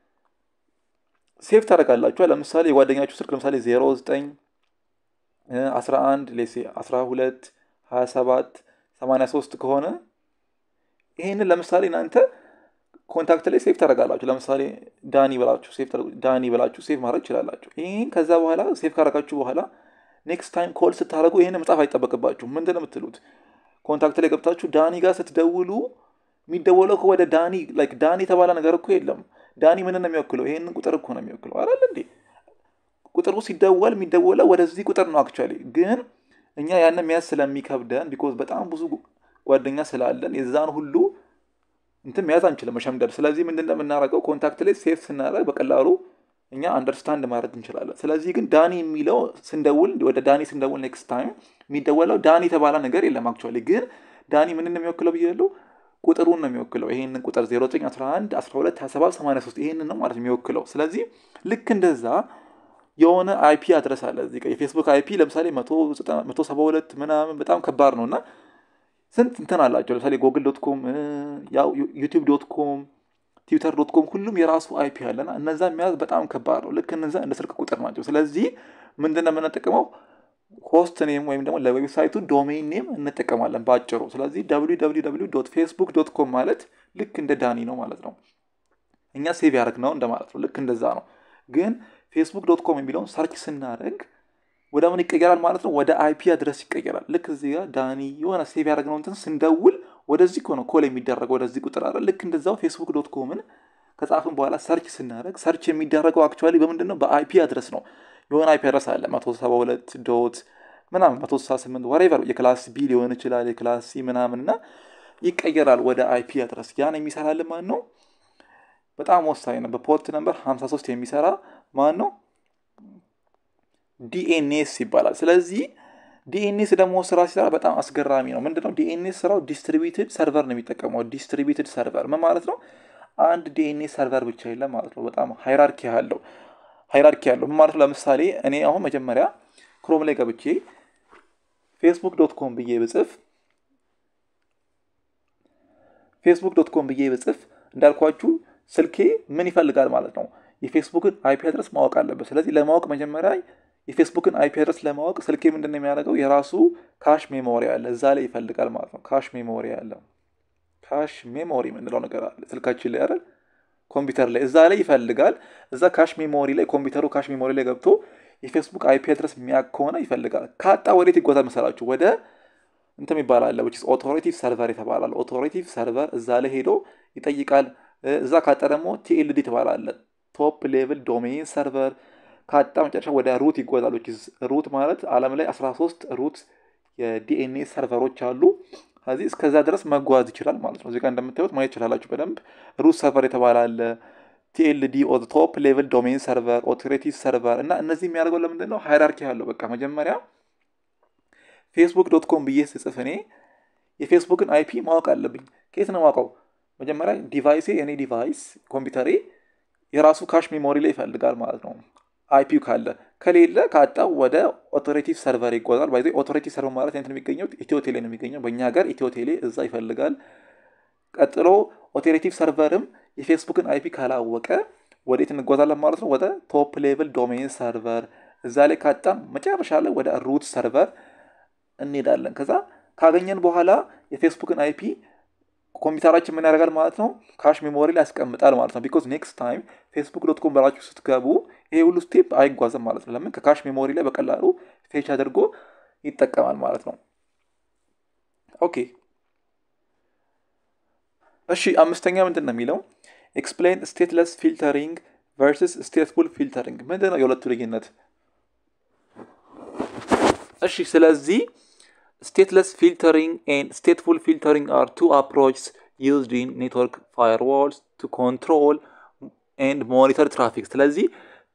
ሴቭ ታደርጋላችኋል። ለምሳሌ የጓደኛችሁ ስልክ ለምሳሌ 09 11 ሌሴ 12 27 83 ከሆነ ይህንን ለምሳሌ እናንተ ኮንታክት ላይ ሴቭ ታደርጋላችሁ። ለምሳሌ ዳኒ ብላችሁ ሴቭ ዳኒ ብላችሁ ሴቭ ማድረግ ትችላላችሁ። ይህን ከዛ በኋላ ሴቭ ካደረጋችሁ በኋላ ኔክስት ታይም ኮል ስታደርጉ ይህን መጻፍ አይጠበቅባችሁ። ምንድን ነው የምትሉት? ኮንታክት ላይ ገብታችሁ ዳኒ ጋር ስትደውሉ የሚደወለው ወደ ዳኒ ላይክ ዳኒ የተባለ ነገር እኮ የለም። ዳኒ ምን ነው የሚወክለው? ይሄንን ቁጥር እኮ ነው የሚወክለው አይደል እንዴ? ቁጥሩ ሲደወል የሚደወለው ወደዚህ ቁጥር ነው። አክቹዋሊ ግን እኛ ያንን መያዝ ስለሚከብደን ቢኮዝ በጣም ብዙ ጓደኛ ስላለን የዛን ሁሉ እንትን መያዝ አንችልም መሸምደድ። ስለዚህ ምንድን ነው የምናደርገው? ኮንታክት ላይ ሴፍ ስናደርግ በቀላሉ እኛ አንደርስታንድ ማድረግ እንችላለን። ስለዚህ ግን ዳኒ የሚለው ስንደውል ወደ ዳኒ ስንደውል ኔክስት ታይም የሚደወለው ዳኒ የተባለ ነገር የለም። አክቹዋሊ ግን ዳኒ ምን ነው የሚወክለው ብያለሁ? ቁጥሩን ነው የሚወክለው። ይሄንን ቁጥር 0911 12 27 83 ይሄንን ነው ማለት የሚወክለው። ስለዚህ ልክ እንደዛ የሆነ አይፒ አድረስ አለ እዚህ ጋር የፌስቡክ አይፒ ለምሳሌ 172 ምናምን በጣም ከባድ ነው እና ስንት እንትን አላቸው። ለምሳሌ ጎግል ዶት ኮም፣ ዩቲዩብ ዶት ኮም፣ ትዊተር ዶት ኮም ሁሉም የራሱ አይፒ አለና እነዛ የሚያዝ በጣም ከባድ ነው። ልክ እነዛ እንደ ስልክ ቁጥር ናቸው። ስለዚህ ምንድን ነው የምንጠቀመው ሆስት ኔም ወይም ደግሞ ለዌብሳይቱ ዶሜን ኔም እንጠቀማለን በአጭሩ። ስለዚህ ፌስቡክ ዶት ኮም ማለት ልክ እንደ ዳኒ ነው ማለት ነው። እኛ ሴቭ ያደርግ ነው እንደማለት ነው። ልክ እንደዛ ነው። ግን ፌስቡክ ዶት ኮም የሚለውን ሰርች ስናደርግ ወደ ምን ይቀየራል ማለት ነው? ወደ አይፒ አድረስ ይቀየራል። ልክ እዚህ ጋር ዳኒ የሆነ ሴቭ ያደረግነው እንትን ስንደውል ወደዚህ እኮ ነው ኮል የሚደረገው ወደዚህ ቁጥር አለ። ልክ እንደዛው ፌስቡክ ዶት ኮምን ከጻፍን በኋላ ሰርች ስናደርግ ሰርች የሚደረገው አክቹዋሊ በምንድን ነው? በአይፒ አድረስ ነው። የሆነ አይፒ አድረስ አለ መቶ ሰባ ሁለት ዶት ምናምን መቶ ስልሳ ስምንት ወሬቨር የክላስ ቢ ሊሆን ይችላል የክላስ ሲ ምናምን እና ይቀየራል ወደ አይፒ አድረስ። ያን የሚሰራልን ማን ነው? በጣም ወሳኝ ነው። በፖርት ነምበር 53 የሚሰራ ማን ነው? ዲኤንኤስ ይባላል። ስለዚህ ዲኤንኤስ ደግሞ ስራ ሲሰራ በጣም አስገራሚ ነው። ምንድነው ዲኤንኤስ ስራው ዲስትሪቢዩትድ ሰርቨር ነው የሚጠቀመው። ዲስትሪቢዩትድ ሰርቨር ምን ማለት ነው? አንድ ዲኤንኤስ ሰርቨር ብቻ የለም ማለት ነው። በጣም ሃይራርኪ ያለው ሃይራርኪ ያለው ምን ማለት ነው? ለምሳሌ እኔ አሁን መጀመሪያ ክሮም ላይ ገብቼ ፌስቡክ ዶት ኮም ብዬ ብጽፍ ፌስቡክ ዶት ኮም ብዬ ብጽፍ እንዳልኳችሁ ስልኬ ምን ይፈልጋል ማለት ነው? የፌስቡክን አይፒ አድረስ ማወቅ አለበት። ስለዚህ ለማወቅ መጀመሪያ የፌስቡክን አይፒ አድረስ ለማወቅ ስልኬ ምንድን ነው የሚያደርገው? የራሱ ካሽ ሜሞሪ አለ፣ እዛ ላይ ይፈልጋል ማለት ነው። ካሽ ሜሞሪ አለ፣ ካሽ ሜሞሪ የምንለው ነገር አለ ስልካችን ላይ አይደል? ኮምፒውተር ላይ እዛ ላይ ይፈልጋል። እዛ ካሽ ሜሞሪ ላይ ኮምፒውተሩ ካሽ ሜሞሪ ላይ ገብቶ የፌስቡክ አይፒ አድረስ የሚያውቅ ከሆነ ይፈልጋል። ካጣ ወዴት ይጓዛል መሰላችሁ? ወደ እንትም ይባላል ኦቶሬቲቭ ሰርቨር የተባላል። ኦቶሬቲቭ ሰርቨር እዛ ላይ ሄዶ ይጠይቃል። እዛ ካጣ ደግሞ ቲኤልዲ ትባላለ ቶፕ ሌቭል ዶሜይን ሰርቨር ካጣ መጨረሻ ወደ ሩት ይጓዛል። ሩት ማለት ዓለም ላይ 13 ሩት የዲኤንኤ ሰርቨሮች አሉ። ከዚህ እስከዛ ድረስ መጓዝ ይችላል ማለት ነው። እዚህ ጋር እንደምታዩት ማየት ይችላላችሁ በደንብ ሩት ሰርቨር የተባለ አለ። ቲኤልዲ ቶፕ ሌቭል ዶሜይን ሰርቨር፣ ኦቶሬቲቭ ሰርቨር እና እነዚህ የሚያደርገው ለምንድን ነው? ሃይራርኪ ያለው በቃ መጀመሪያ ፌስቡክ ዶት ኮም ብዬ ስጽፍ እኔ የፌስቡክን አይፒ ማወቅ አለብኝ። ከየት ነው ማውቀው? መጀመሪያ ዲቫይሴ የኔ ዲቫይስ ኮምፒውተሬ የራሱ ካሽ ሜሞሪ ላይ ይፈልጋል ማለት ነው። አይፒው ካለ ከሌለ ካጣው ወደ ኦቶሬቲቭ ሰርቨር ይጓዛል። ባይዘ ኦቶሬቲቭ ሰርቨር ማለት አይነት የሚገኘው ኢትዮ ቴሌ ነው የሚገኘው በእኛ ሀገር ኢትዮ ቴሌ እዛ ይፈልጋል። ቀጥሎ ኦቶሬቲቭ ሰርቨርም የፌስቡክን አይፒ ካላወቀ ወዴት እንጓዛለን ማለት ነው? ወደ ቶፕ ሌቭል ዶሜይን ሰርቨር እዛ ላይ ካጣም መጨረሻ ላይ ወደ ሩት ሰርቨር እንሄዳለን። ከዛ ካገኘን በኋላ የፌስቡክን አይፒ ኮምፒውተራችን ምን ያደርጋል ማለት ነው? ካሽ ሜሞሪ ላይ ያስቀምጣል ማለት ነው። ቢኮዝ ኔክስት ታይም ፌስቡክ ዶት ኮም ብላችሁ ስትገቡ ይሄ ሁሉ ስቴፕ አይጓዝም ማለት ነው። ለምን? ከካሽ ሜሞሪ ላይ በቀላሉ ፌች አድርጎ ይጠቀማል ማለት ነው። ኦኬ እሺ፣ አምስተኛ ምንድን ነው የሚለው ኤክስፕሌን ስቴትለስ ፊልተሪንግ ቨርስስ ስቴትፉል ፊልተሪንግ ምንድን ነው የሁለቱ ልዩነት? እሺ ስለዚህ ስቴትለስ ፊልተሪንግ ኤንድ ስቴትፉል ፊልተሪንግ አር ቱ አፕሮችስ ዩዝድ ኢን ኔትወርክ ፋየርዋልስ ቱ ኮንትሮል ኤንድ ሞኒተር ትራፊክ። ስለዚህ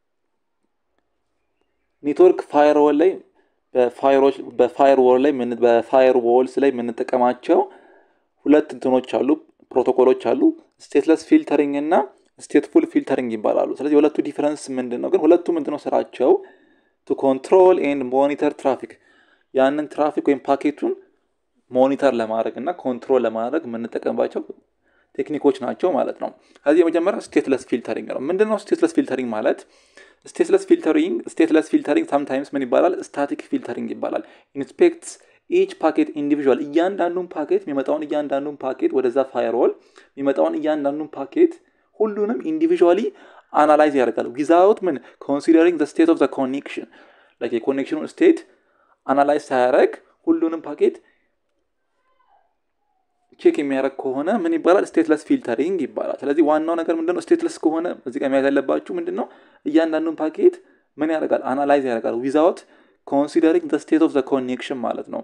ኔትወርክ ፋየርዋል ላይ በፋየርዋል ላይ በፋየርዋልስ ላይ የምንጠቀማቸው ሁለት እንትኖች አሉ፣ ፕሮቶኮሎች አሉ። ስቴትለስ ፊልተሪንግ እና ስቴትፉል ፊልተሪንግ ይባላሉ። ስለዚህ የሁለቱ ዲፈረንስ ምንድን ነው? ግን ሁለቱ ምንድን ነው ስራቸው? ቱ ኮንትሮል ኤንድ ሞኒተር ትራፊክ ያንን ትራፊክ ወይም ፓኬቱን ሞኒተር ለማድረግ እና ኮንትሮል ለማድረግ የምንጠቀምባቸው ቴክኒኮች ናቸው ማለት ነው። ከዚህ የመጀመሪያው ስቴትለስ ፊልተሪንግ ነው። ምንድነው ስቴትለስ ፊልተሪንግ ማለት? ስቴትለስ ፊልተሪንግ ስቴትለስ ፊልተሪንግ ሳምታይምስ ምን ይባላል? ስታቲክ ፊልተሪንግ ይባላል። ኢንስፔክትስ ኢች ፓኬት ኢንዲቪዥዋል እያንዳንዱን ፓኬት የሚመጣውን እያንዳንዱን ፓኬት ወደዛ ፋየርዋል የሚመጣውን እያንዳንዱን ፓኬት ሁሉንም ኢንዲቪዥዋሊ አናላይዝ ያደርጋል ዊዛውት ምን ኮንሲደሪንግ ስቴት ኦፍ ዘ ኮኔክሽን ላይክ የኮኔክሽኑን ስቴት አናላይዝ ሳያደርግ ሁሉንም ፓኬት ቼክ የሚያደርግ ከሆነ ምን ይባላል? ስቴትለስ ፊልተሪንግ ይባላል። ስለዚህ ዋናው ነገር ምንድነው? ስቴትለስ ከሆነ እዚህ ጋር መያዝ ያለባችሁ ምንድነው? እያንዳንዱን ፓኬት ምን ያደርጋል? አናላይዝ ያደርጋል ዊዛውት ኮንሲደሪንግ ዘ ስቴት ኦፍ ዘ ኮኔክሽን ማለት ነው።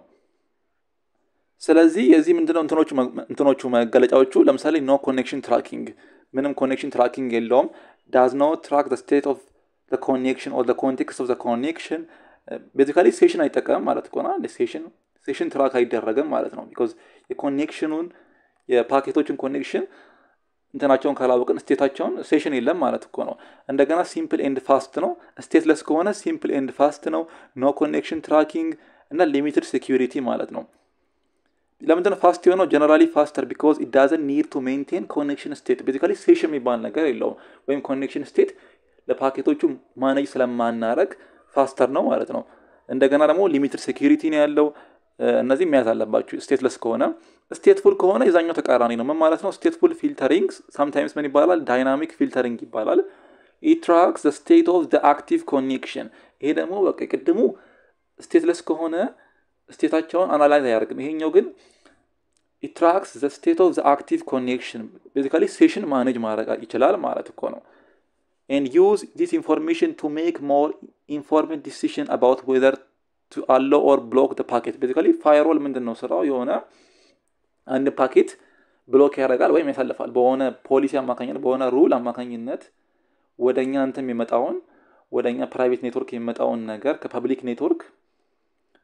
ስለዚህ የዚህ ምንድነው እንትኖቹ መገለጫዎቹ ለምሳሌ ኖ ኮኔክሽን ትራኪንግ ምንም ኮኔክሽን ትራኪንግ የለውም። ዳዝ ኖ ትራክ ዘ ስቴት ኦፍ ዘ ኮኔክሽን ኦር ዘ ኮንቴክስት ኦፍ ዘ ኮኔክሽን ቤዚካሊ ሴሽን አይጠቀምም ማለት ከሆነ ሴሽን ሴሽን ትራክ አይደረግም ማለት ነው። ቢኮዝ የኮኔክሽኑን የፓኬቶችን ኮኔክሽን እንትናቸውን ካላወቅን ስቴታቸውን ሴሽን የለም ማለት እኮ ነው። እንደገና ሲምፕል ኤንድ ፋስት ነው። ስቴትለስ ከሆነ ሲምፕል ኤንድ ፋስት ነው። ኖ ኮኔክሽን ትራኪንግ እና ሊሚትድ ሴኪሪቲ ማለት ነው። ለምንድነው ፋስት የሆነው? ጀነራሊ ፋስተር ቢኮዝ ኢት ዳዝን ኒድ ቱ ሜንቴን ኮኔክሽን ስቴት። ቤዚካሊ ሴሽን የሚባል ነገር የለውም ወይም ኮኔክሽን ስቴት ለፓኬቶቹ ማኔጅ ስለማናረግ ፋስተር ነው ማለት ነው። እንደገና ደግሞ ሊሚትድ ሴኪሪቲ ነው ያለው። እነዚህ መያዝ አለባችሁ ስቴትለስ ከሆነ። ስቴትፉል ከሆነ የዛኛው ተቃራኒ ነው። ምን ማለት ነው? ስቴትፉል ፊልተሪንግ ሳምታይምስ ምን ይባላል? ዳይናሚክ ፊልተሪንግ ይባላል። ኢትራክስ ዘ ስቴት ኦፍ ዘ አክቲቭ ኮኔክሽን። ይሄ ደግሞ በቃ ቅድሙ ስቴትለስ ከሆነ ስቴታቸውን አናላይዝ አያደርግም። ይሄኛው ግን ኢትራክስ ዘ ስቴት ኦፍ ዘ አክቲቭ ኮኔክሽን ቤዚካሊ ሴሽን ማኔጅ ማድረግ ይችላል ማለት እኮ ነው። and use this information to make more informed decision about whether to allow or block the packet basically ፋየርዋል ምንድን ነው ስራው የሆነ አንድ ፓኬት ብሎክ ያደርጋል ወይም ያሳልፋል በሆነ ፖሊሲ አማካኝነት በሆነ ሩል አማካኝነት ወደ እኛ እንትን የሚመጣውን ወደ እኛ ፕራይቬት ኔትወርክ የሚመጣውን ነገር ከፐብሊክ ኔትወርክ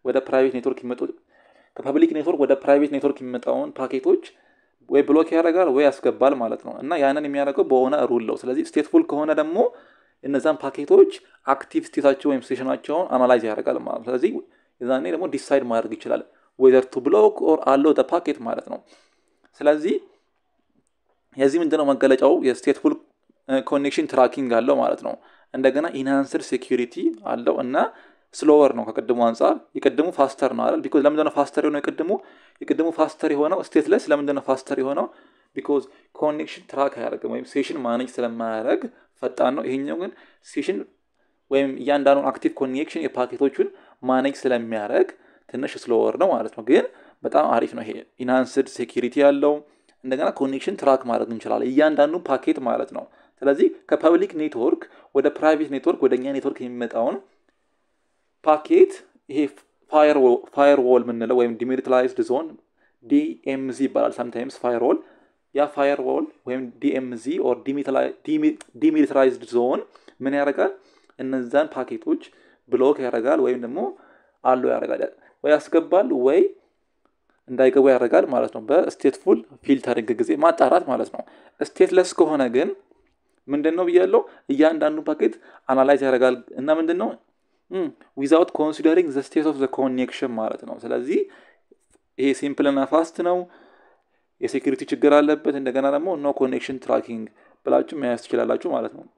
ወደ ፕራይቬት ኔትወርክ የሚመጡ ከፐብሊክ ኔትወርክ ወደ ፕራይቬት ኔትወርክ የሚመጣውን ፓኬቶች ወይ ብሎክ ያደርጋል ወይ ያስገባል ማለት ነው። እና ያንን የሚያደርገው በሆነ ሩል ነው። ስለዚህ ስቴትፉል ከሆነ ደግሞ እነዛን ፓኬቶች አክቲቭ ስቴታቸው ወይም ስቴሽናቸውን አናላይዝ ያደርጋል ማለት ነው። ስለዚህ የዛኔ ደግሞ ዲሳይድ ማድረግ ይችላል ዌዘር ቱ ብሎክ ኦር አለው ፓኬት ማለት ነው። ስለዚህ የዚህ ምንድነው መገለጫው የስቴትፉል ኮኔክሽን ትራኪንግ አለው ማለት ነው። እንደገና ኢንሃንስድ ሴኪሪቲ አለው እና ስሎወር ነው ከቅድሙ አንጻር። የቅድሙ ፋስተር ነው አይደል? ቢኮዝ ለምንድነው ፋስተር የሆነው? የቅድሙ የቅድሙ ፋስተር የሆነው ስቴትለስ ለምንድነው ፋስተር የሆነው? ቢኮዝ ኮኔክሽን ትራክ አያደርግም ወይም ሴሽን ማኔጅ ስለማያደርግ ፈጣን ነው። ይሄኛው ግን ሴሽን ወይም እያንዳንዱን አክቲቭ ኮኔክሽን የፓኬቶቹን ማኔጅ ስለሚያደርግ ትንሽ ስሎወር ነው ማለት ነው። ግን በጣም አሪፍ ነው። ይሄ ኢንሃንስድ ሴኪሪቲ ያለው እንደገና ኮኔክሽን ትራክ ማድረግ እንችላለን እያንዳንዱን ፓኬት ማለት ነው። ስለዚህ ከፐብሊክ ኔትወርክ ወደ ፕራይቬት ኔትወርክ ወደ እኛ ኔትወርክ የሚመጣውን ፓኬት ይሄ ፋየርዎል የምንለው ወይም ዲሚሊታራይዝድ ዞን ዲኤምዚ ይባላል። ሳምታይምስ ፋየርዎል ያ ፋየርዎል ወይም ዲኤምዚ ኦር ዲሚሊታራይዝድ ዞን ምን ያደርጋል? እነዛን ፓኬቶች ብሎክ ያደርጋል ወይም ደግሞ አሎ ያደርጋል ወይ ያስገባል ወይ እንዳይገቡ ያደርጋል ማለት ነው። በስቴትፉል ፊልተሪንግ ጊዜ ማጣራት ማለት ነው። ስቴትለስ ከሆነ ግን ምንድን ነው ብያለው? እያንዳንዱ ፓኬት አናላይዝ ያደርጋል እና ምንድን ነው ዊዛውት ኮንሲደሪንግ ዘ ስቴት ኦፍ ዘ ኮኔክሽን ማለት ነው። ስለዚህ ይሄ ሲምፕል እና ፋስት ነው። የሴኪሪቲ ችግር አለበት። እንደገና ደግሞ ኖ ኮኔክሽን ትራኪንግ ብላችሁ መያዝ ትችላላችሁ ማለት ነው።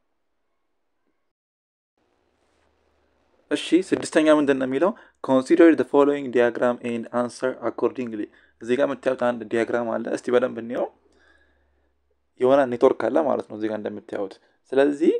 እሺ ስድስተኛ ምንድን ነው የሚለው ኮንሲደር ደ ፎሎዊንግ ዲያግራም ኤንድ አንሰር አኮርዲንግሊ። እዚህ ጋር የምታዩት አንድ ዲያግራም አለ። እስቲ በደንብ እንየው። የሆነ ኔትወርክ አለ ማለት ነው እዚህ ጋር እንደምታዩት። ስለዚህ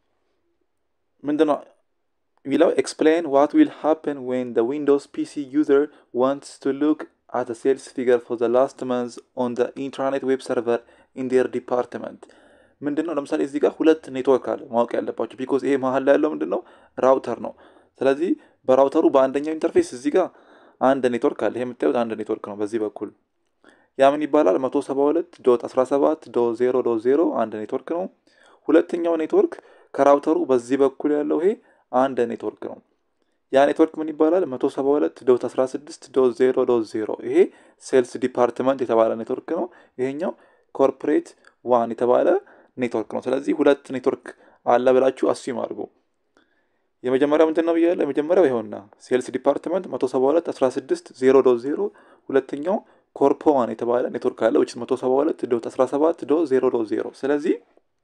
ምንድነው የሚለው ኤክስፕሌን ዋት ዊል ሃፕን ዌን ደ ዊንዶውስ ፒሲ ዩዘር ዋንትስ ቱ ሉክ አት ሴልስ ፊገር ፎር ዘ ላስት መንዝ ኦን ደ ኢንትራኔት ዌብ ሰርቨር ኢን ዴር ዲፓርትመንት። ምንድን ነው ለምሳሌ እዚህ ጋር ሁለት ኔትወርክ አለ ማወቅ ያለባቸው ቢኮዝ ይሄ መሀል ላይ ያለው ምንድን ነው ራውተር ነው። ስለዚህ በራውተሩ በአንደኛው ኢንተርፌስ እዚህ ጋር አንድ ኔትወርክ አለ። ይሄ የምታዩት አንድ ኔትወርክ ነው በዚህ በኩል ያ ምን ይባላል? መቶ ሰባ ሁለት ዶት አስራ ሰባት ዶት ዜሮ ዶት ዜሮ አንድ ኔትወርክ ነው። ሁለተኛው ኔትወርክ ከራውተሩ በዚህ በኩል ያለው ይሄ አንድ ኔትወርክ ነው። ያ ኔትወርክ ምን ይባላል? መቶ ሰባ ሁለት ዶት አስራ ስድስት ዶት ዜሮ ዶት ዜሮ ይሄ ሴልስ ዲፓርትመንት የተባለ ኔትወርክ ነው። ይሄኛው ኮርፖሬት ዋን የተባለ ኔትወርክ ነው። ስለዚህ ሁለት ኔትወርክ አለ ብላችሁ አስዩም አድርጉ። የመጀመሪያው ምንድን ነው ብያለሁ? የመጀመሪያው ይኸውና ሴልስ ዲፓርትመንት መቶ ሰባ ሁለት አስራ ስድስት ዜሮ ዶት ዜሮ ሁለተኛው ኮርፖ ዋን የተባለ ኔትወርክ አለ ዊች መቶ ሰባ ሁለት ዶት አስራ ሰባት ዶት ዜሮ ዶት ዜሮ ስለዚህ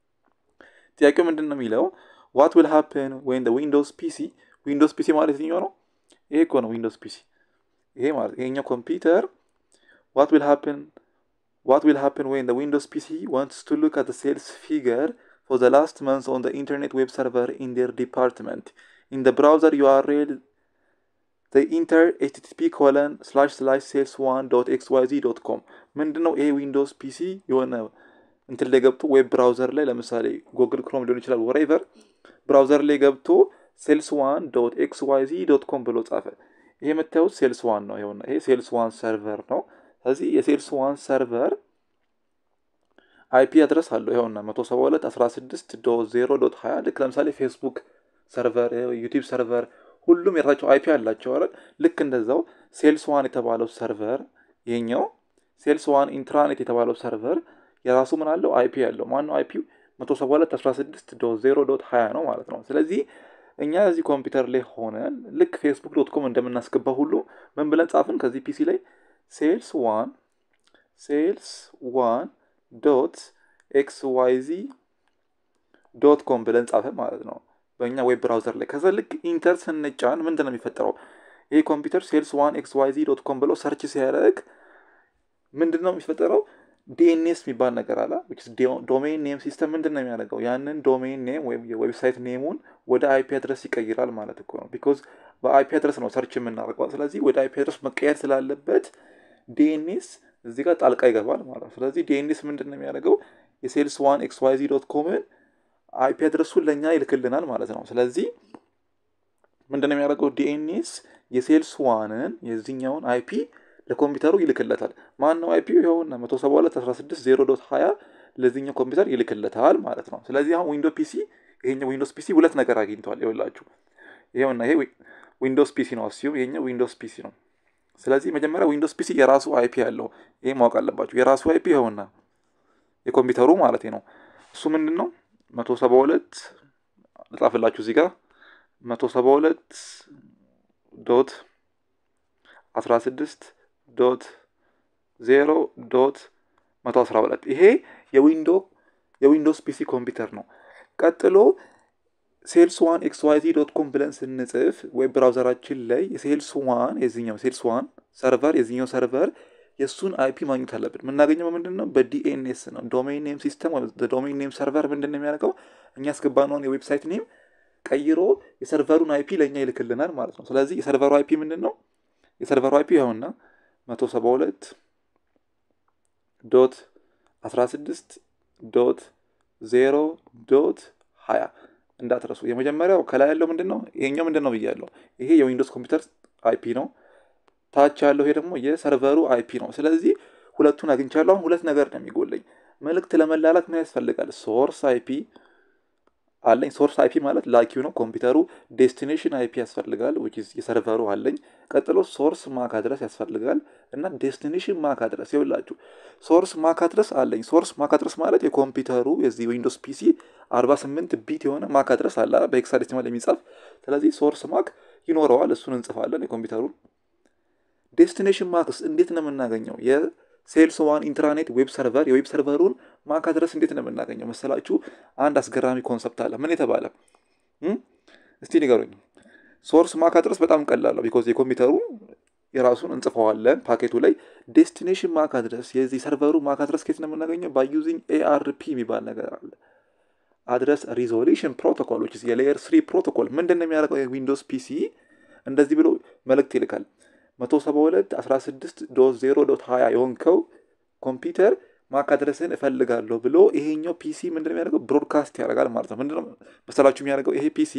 ጥያቄው ምንድን ነው የሚለው ዋት ዊል ሃፕን ወይን ዊንዶውስ ፒሲ ዊንዶውስ ፒሲ ማለት የትኛው ነው? ይሄ እኮ ነው ዊንዶውስ ፒሲ። ይሄ ማለት ይሄኛው ኮምፒውተር ዋት ዊል ሃፕን ዋት ዊል ሃፕን ወይን ዊንዶውስ ፒሲ ዋንትስ ቱ ሉክ አት ሴልስ ፊገር ፎር ዘ ላስት መንስ ኦን ኢንተርኔት ዌብ ሰርቨር ኢን ዴር ዲፓርትመንት ኢን ደ ብራውዘር ዩአርኤል ኢንተር ኤችቲቲፒ ኮለን ስላሽ ስላሽ ሴልስ ዋን ዶት ኤክስ ዋይ ዚ ዶት ኮም ምንድን ነው ይሄ ዊንዶውስ ፒሲ የሆነ እንትን ላይ ገብቶ ዌብ ብራውዘር ላይ ለምሳሌ ጉግል ክሮም ሊሆን ይችላል ወሬቨር ብራውዘር ላይ ገብቶ ሴልስ ዋን ዶት ኤክስ ዋይ ዚ ዶት ኮም ብሎ ጻፈ። ይሄ የምታዩት ሴልስ ዋን ነው። ይኸውና ይሄ ሴልስ ዋን ሰርቨር ነው። ስለዚህ የሴልስ ዋን ሰርቨር አይፒ አድረስ አለው። ይኸውና መቶ ሰባ ሁለት አስራ ስድስት ዶት ዜሮ ዶት ሀያ ልክ ለምሳሌ ፌስቡክ ሰርቨር፣ ዩቲብ ሰርቨር ሁሉም የራሳቸው አይፒ አላቸው አይደል? ልክ እንደዛው ሴልስ ዋን የተባለው ሰርቨር ይሄኛው ሴልስ ዋን ኢንትራኔት የተባለው ሰርቨር የራሱ ምን አለው አይፒ ያለው ማነው አይፒው መቶ ሰባ ሁለት አስራ ስድስት ዶት ዜሮ ዶት ሀያ ነው ማለት ነው። ስለዚህ እኛ እዚህ ኮምፒውተር ላይ ሆነን ልክ ፌስቡክ ዶት ኮም እንደምናስገባ ሁሉ ምን ብለን ጻፍን ከዚህ ፒሲ ላይ ሴልስ ዋን ሴልስ ዋን ዶት ኤክስ ዋይ ዚ ዶት ኮም ብለን ጻፍን ማለት ነው በእኛ ዌብ ብራውዘር ላይ። ከዛ ልክ ኢንተር ስንጫን ምንድን ነው የሚፈጠረው? ይሄ ኮምፒውተር ሴልስ ዋን ኤክስ ዋይ ዚ ዶት ኮም ብሎ ሰርች ሲያደርግ ምንድን ነው የሚፈጠረው? ዲኤንኤስ የሚባል ነገር አለ። ዶሜን ኔም ሲስተም ምንድን ነው የሚያደርገው? ያንን ዶሜን ኔም ወይም የዌብሳይት ኔሙን ወደ አይፒ አድረስ ይቀይራል ማለት እኮ ነው። ቢኮዝ በአይፒ አድረስ ነው ሰርች የምናደርገው። ስለዚህ ወደ አይፒ አድረስ መቀየር ስላለበት ዲኤንኤስ እዚህ ጋር ጣልቃ ይገባል ማለት ነው። ስለዚህ ዲኤንኤስ ምንድን ነው የሚያደርገው? የሴልስ ዋን ኤክስ ዋይ ዚ ዶት ኮምን አይፒ አድረሱን ለእኛ ይልክልናል ማለት ነው። ስለዚህ ምንድን ነው የሚያደርገው? ዲኤንኤስ የሴልስ ዋንን የዚህኛውን አይፒ ለኮምፒውተሩ ይልክለታል። ማን ነው አይፒው? ይኸውና መቶ ሰባ ሁለት አስራ ስድስት ዜሮ ዶት ሀያ ለዚህኛው ኮምፒውተር ይልክለታል ማለት ነው። ስለዚህ አሁን ዊንዶ ፒሲ ይሄኛው ዊንዶስ ፒሲ ሁለት ነገር አግኝተዋል። ይኸውላችሁ ይኸውና ይሄ ዊንዶውስ ፒሲ ነው አስዩም ይሄኛው ዊንዶውስ ፒሲ ነው። ስለዚህ መጀመሪያ ዊንዶውስ ፒሲ የራሱ አይፒ ያለው ይሄ ማወቅ አለባችሁ። የራሱ አይፒ ይኸውና የኮምፒውተሩ ማለት ነው። እሱ ምንድን ነው መቶ ሰባ ሁለት ልጻፍላችሁ እዚህ ጋር መቶ ሰባ ሁለት ዶት አስራ ስድስት ዶት ዜሮ ዶት መቶ አስራ ሁለት ይሄ የዊንዶ የዊንዶውስ ፒሲ ኮምፒውተር ነው። ቀጥሎ ሴልስ ዋን ኤክስ ዋይ ዚ ዶት ኮም ብለን ስንጽፍ ዌብ ብራውዘራችን ላይ የሴልስ ዋን የዚኛው ሴልስ ዋን ሰርቨር የዚኛው ሰርቨር የእሱን አይፒ ማግኘት አለብን። የምናገኘው በምንድን ነው? በዲኤንኤስ ነው። ዶሜን ኔም ሲስተም ወይም ዶሜን ኔም ሰርቨር ምንድን ነው የሚያደርገው? እኛ ያስገባነውን የዌብሳይት ኔም ቀይሮ የሰርቨሩን አይፒ ለእኛ ይልክልናል ማለት ነው። ስለዚህ የሰርቨሩ አይፒ ምንድን ነው? የሰርቨሩ አይፒ ይኸውና መቶ ሰባ ሁለት ዶት አስራ ስድስት ዶት ዜሮ ዶት ሀያ እንዳትረሱ። የመጀመሪያው ከላይ ያለው ምንድን ነው? ይሄኛው ምንድን ነው ብያለሁ። ይሄ የዊንዶውስ ኮምፒውተር አይፒ ነው። ታች ያለው ይሄ ደግሞ የሰርቨሩ አይፒ ነው። ስለዚህ ሁለቱን አግኝቻለሁ። አሁን ሁለት ነገር ነው የሚጎለኝ። መልእክት ለመላላክ ምን ያስፈልጋል? ሶርስ አይፒ አለኝ። ሶርስ አይፒ ማለት ላኪው ነው ኮምፒውተሩ። ዴስቲኔሽን አይፒ ያስፈልጋል፣ የሰርቨሩ አለኝ። ቀጥሎ ሶርስ ማክ አድረስ ያስፈልጋል እና ዴስቲኔሽን ማክ አድረስ ይውላችሁ። ሶርስ ማክ አድረስ አለኝ። ሶርስ ማክ አድረስ ማለት የኮምፒውተሩ የዚህ ዊንዶውስ ፒሲ 48 ቢት የሆነ ማክ አድረስ አለ በሄክሳዴሲማል የሚጻፍ ስለዚህ ሶርስ ማክ ይኖረዋል። እሱን እንጽፋለን የኮምፒውተሩን ዴስቲኔሽን ማክስ እንዴት ነው የምናገኘው? የሴልስ ዋን ኢንትራኔት ዌብ ሰርቨር የዌብ ሰርቨሩን ማክ አድረስ እንዴት ነው የምናገኘው መሰላችሁ? አንድ አስገራሚ ኮንሰፕት አለ። ምን የተባለ እስቲ ንገሩኝ። ሶርስ ማክ አድረስ በጣም ቀላል ነው። ቢኮዝ የኮምፒውተሩ የራሱን እንጽፈዋለን ፓኬቱ ላይ። ዴስቲኔሽን ማክ አድረስ የዚህ ሰርቨሩ ማክ አድረስ ከየት ነው የምናገኘው? ባይ ዩዚንግ ኤአርፒ የሚባል ነገር አለ። አድረስ ሪዞሉሽን ፕሮቶኮል የሌየር ስሪ ፕሮቶኮል ምንድን ነው የሚያደርገው? የዊንዶውስ ፒሲ እንደዚህ ብሎ መልእክት ይልካል 172 16 ዶት 0 ዶት 20 የሆንከው ኮምፒውተር ማክ አድረስን እፈልጋለሁ ብሎ ይሄኛው ፒሲ ምንድን ነው የሚያደርገው? ብሮድካስት ያደርጋል ማለት ነው። ምንድነው መሰላችሁ የሚያደርገው? ይሄ ፒሲ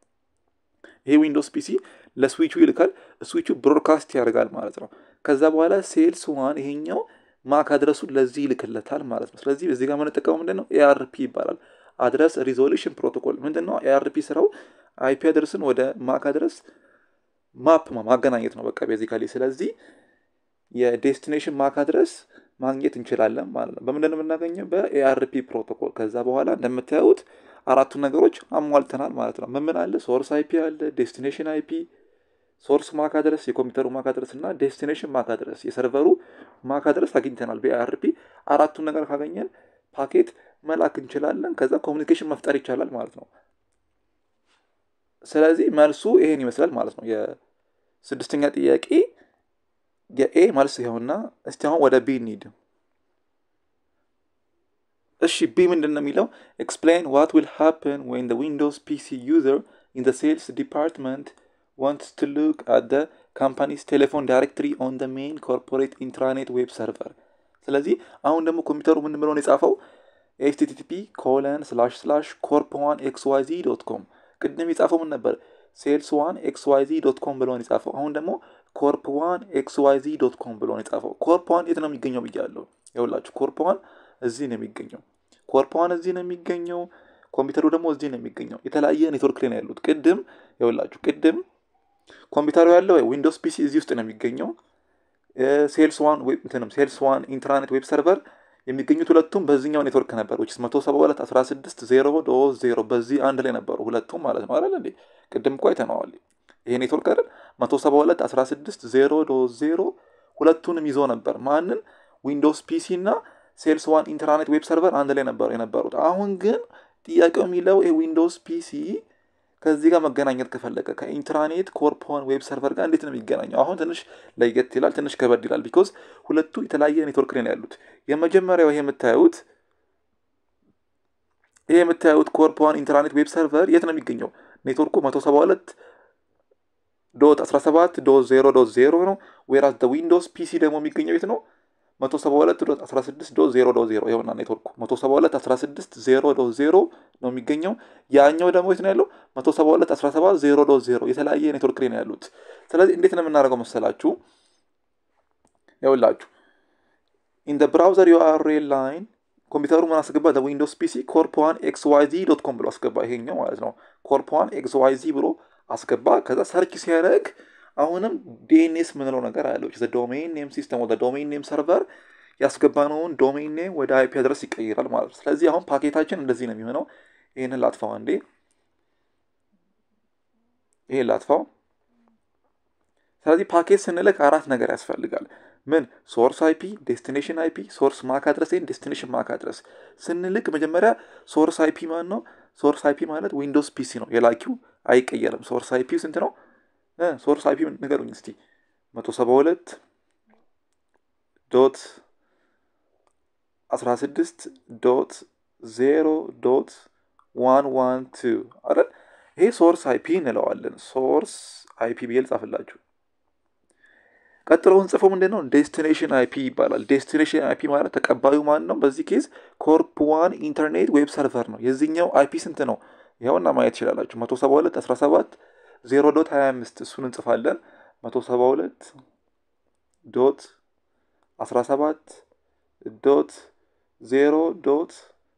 ይሄ ዊንዶውስ ፒሲ ለስዊቹ ይልካል፣ ስዊቹ ብሮድካስት ያደርጋል ማለት ነው። ከዛ በኋላ ሴልስ ዋን ይሄኛው ማክ አድረሱን ለዚህ ይልክለታል ማለት ነው። ስለዚህ እዚህ ጋር የምንጠቀመው ምንድን ነው? ኤአርፒ ይባላል። አድረስ ሪዞሉሽን ፕሮቶኮል ምንድን ነው? ኤአርፒ ስራው አይፒ አድረስን ወደ ማክ አድረስ ማፕ ማገናኘት ነው በቃ ቤዚካሊ። ስለዚህ የዴስቲኔሽን ማክ አድረስ ማግኘት እንችላለን ማለት ነው። በምንድን ነው የምናገኘው? በኤአርፒ ፕሮቶኮል። ከዛ በኋላ እንደምታዩት አራቱን ነገሮች አሟልተናል ማለት ነው። ምን ምን አለ? ሶርስ አይፒ አለ፣ ዴስቲኔሽን አይፒ፣ ሶርስ ማክ አድረስ የኮምፒውተሩ ማክ አድረስ እና ዴስቲኔሽን ማክ አድረስ የሰርቨሩ ማክ አድረስ አግኝተናል በኤአርፒ። አራቱን ነገር ካገኘን ፓኬት መላክ እንችላለን። ከዛ ኮሚኒኬሽን መፍጠር ይቻላል ማለት ነው። ስለዚህ መልሱ ይሄን ይመስላል ማለት ነው። የስድስተኛ ጥያቄ የኤ መልስ ይኸውና። እስቲ አሁን ወደ ቢ እንሂድ። እሺ ቢ ምንድን ነው የሚለው? ኤክስፕሌን ዋት ዊል ሃፕን ዌን ዊንዶውስ ፒሲ ዩዘር ኢን ዘ ሴልስ ዲፓርትመንት ዋንትስ ቱ ሉክ አት ዘ ካምፓኒስ ቴሌፎን ዳይሬክትሪ ኦን ዘ ሜን ኮርፖሬት ኢንትራኔት ዌብ ሰርቨር። ስለዚህ አሁን ደግሞ ኮምፒውተሩ ምን ብሎ ነው የጻፈው? ኤችቲቲፒ ኮለን ስላሽ ስላሽ ኮርፕ ዋን ኤክስ ዋይ ዚ ዶት ኮም ቅድም የጻፈው ምን ነበር? ሴልስ ዋን ኤክስ ዋይ ዚ ዶት ኮም ብሎ ነው የጻፈው። አሁን ደግሞ ኮርፕ ዋን ኤክስ ዋይ ዚ ዶት ኮም ብሎ ነው የጻፈው። ኮርፕ ዋን የት ነው የሚገኘው ብያለሁ። ይኸውላችሁ ኮርፕ ዋን እዚህ ነው የሚገኘው። ኮርፕ ዋን እዚህ ነው የሚገኘው። ኮምፒውተሩ ደግሞ እዚህ ነው የሚገኘው። የተለያየ ኔትወርክ ላይ ነው ያሉት። ቅድም ይኸውላችሁ ቅድም ኮምፒውተሩ ያለው ዊንዶውስ ፒሲ እዚህ ውስጥ ነው የሚገኘው። ሴልስ ዋን እንትንም ሴልስ ዋን ኢንትራኔት ዌብ ሰርቨር የሚገኙት ሁለቱም በዚህኛው ኔትወርክ ነበር። ዊችስ መቶ ሰባ ሁለት አስራ ስድስት ዜሮ ዶ ዜሮ በዚህ አንድ ላይ ነበሩ ሁለቱም ማለት ነው አይደል እንዴ? ቅድም እኮ አይተነዋል። ይሄ ኔትወርክ አይደል መቶ ሰባ ሁለት አስራ ስድስት ዜሮ ዶ ዜሮ ሁለቱንም ይዞ ነበር። ማንን? ዊንዶውስ ፒሲ እና ሴልስ ዋን ኢንተርኔት ዌብ ሰርቨር አንድ ላይ ነበሩ የነበሩት። አሁን ግን ጥያቄው የሚለው ይሄ ዊንዶውስ ፒሲ ከዚህ ጋር መገናኘት ከፈለገ ከኢንትራኔት ኮርፖን ዌብ ሰርቨር ጋር እንዴት ነው የሚገናኘው? አሁን ትንሽ ለየት ይላል፣ ትንሽ ከበድ ይላል። ቢኮዝ ሁለቱ የተለያየ ኔትወርክ ላይ ነው ያሉት። የመጀመሪያው ይሄ የምታዩት ይሄ የምታዩት ኮርፖን ኢንትራኔት ዌብ ሰርቨር የት ነው የሚገኘው? ኔትወርኩ መቶ ሰባ ሁለት ዶት 17 ዶት 0 ዶት 0 ነው። ዌራስ ዊንዶውስ ፒሲ ደግሞ የሚገኘው የት ነው? 172 ዶት 16 ዶት 0 ዶት 0 ይኸውና ኔትወርኩ 172 16 0 ዶት 0 ነው የሚገኘው። ያኛው ደግሞ የት ነው ያለው? 172 17 0 ዶት 0 የተለያየ ኔትወርክ ላይ ነው ያሉት። ስለዚህ እንዴት ነው የምናደርገው መሰላችሁ? ይኸውላችሁ ኢን ብራውዘር ዩአርኤል ላይን ኮምፒውተሩ ምን አስገባ? ዊንዶውስ ፒሲ ኮርፕ ዋን ኤክስ ዋይ ዚ ዶት ኮም ብሎ አስገባ። ይሄኛው ማለት ነው ኮርፕ ዋን ኤክስ ዋይ ዚ ብሎ አስገባ። ከዛ ሰርች ሲያደርግ አሁንም ዲኤንኤስ ምንለው ነገር አለው ዶሜን ኔም ሲስተም ወደ ዶሜን ኔም ሰርቨር ያስገባነውን ዶሜን ኔም ወደ አይፒ አድረስ ይቀይራል ማለት ነው። ስለዚህ አሁን ፓኬታችን እንደዚህ ነው የሚሆነው። ይህንን ላጥፋው አንዴ፣ ይህን ላጥፋው። ስለዚህ ፓኬት ስንልክ አራት ነገር ያስፈልጋል። ምን ሶርስ አይፒ፣ ዴስቲኔሽን አይፒ፣ ሶርስ ማክ አድረስ ወይም ዴስቲኔሽን ማክ አድረስ ስንልክ መጀመሪያ ሶርስ አይፒ ማን ነው? ሶርስ አይፒ ማለት ዊንዶውስ ፒሲ ነው። የላኪው አይቀየርም። ሶርስ አይፒ ስንት ነው? ሶርስ አይፒ ንገሩኝ እስቲ። መቶ ሰባ ሁለት ዶት አስራ ስድስት ዶት ዜሮ ዶት ዋን ዋን ቱ አይደል? ይሄ ሶርስ አይፒ እንለዋለን። ሶርስ አይፒ ብዬ ልጻፍላችሁ። ቀጥሎውን ጽፎ ምንድን ነው ዴስቲኔሽን አይፒ ይባላል። ዴስቲኔሽን አይፒ ማለት ተቀባዩ ማን ነው? በዚህ ኬዝ ኮርፕ ዋን ኢንተርኔት ዌብ ሰርቨር ነው። የዚህኛው አይፒ ስንት ነው? ይኸውና ማየት ትችላላችሁ። መቶ ሰባ ሁለት አስራ ሰባት ዜሮ ዶት ሀያ አምስት እሱን እንጽፋለን። መቶ ሰባ ሁለት ዶት አስራ ሰባት ዶት ዜሮ ዶት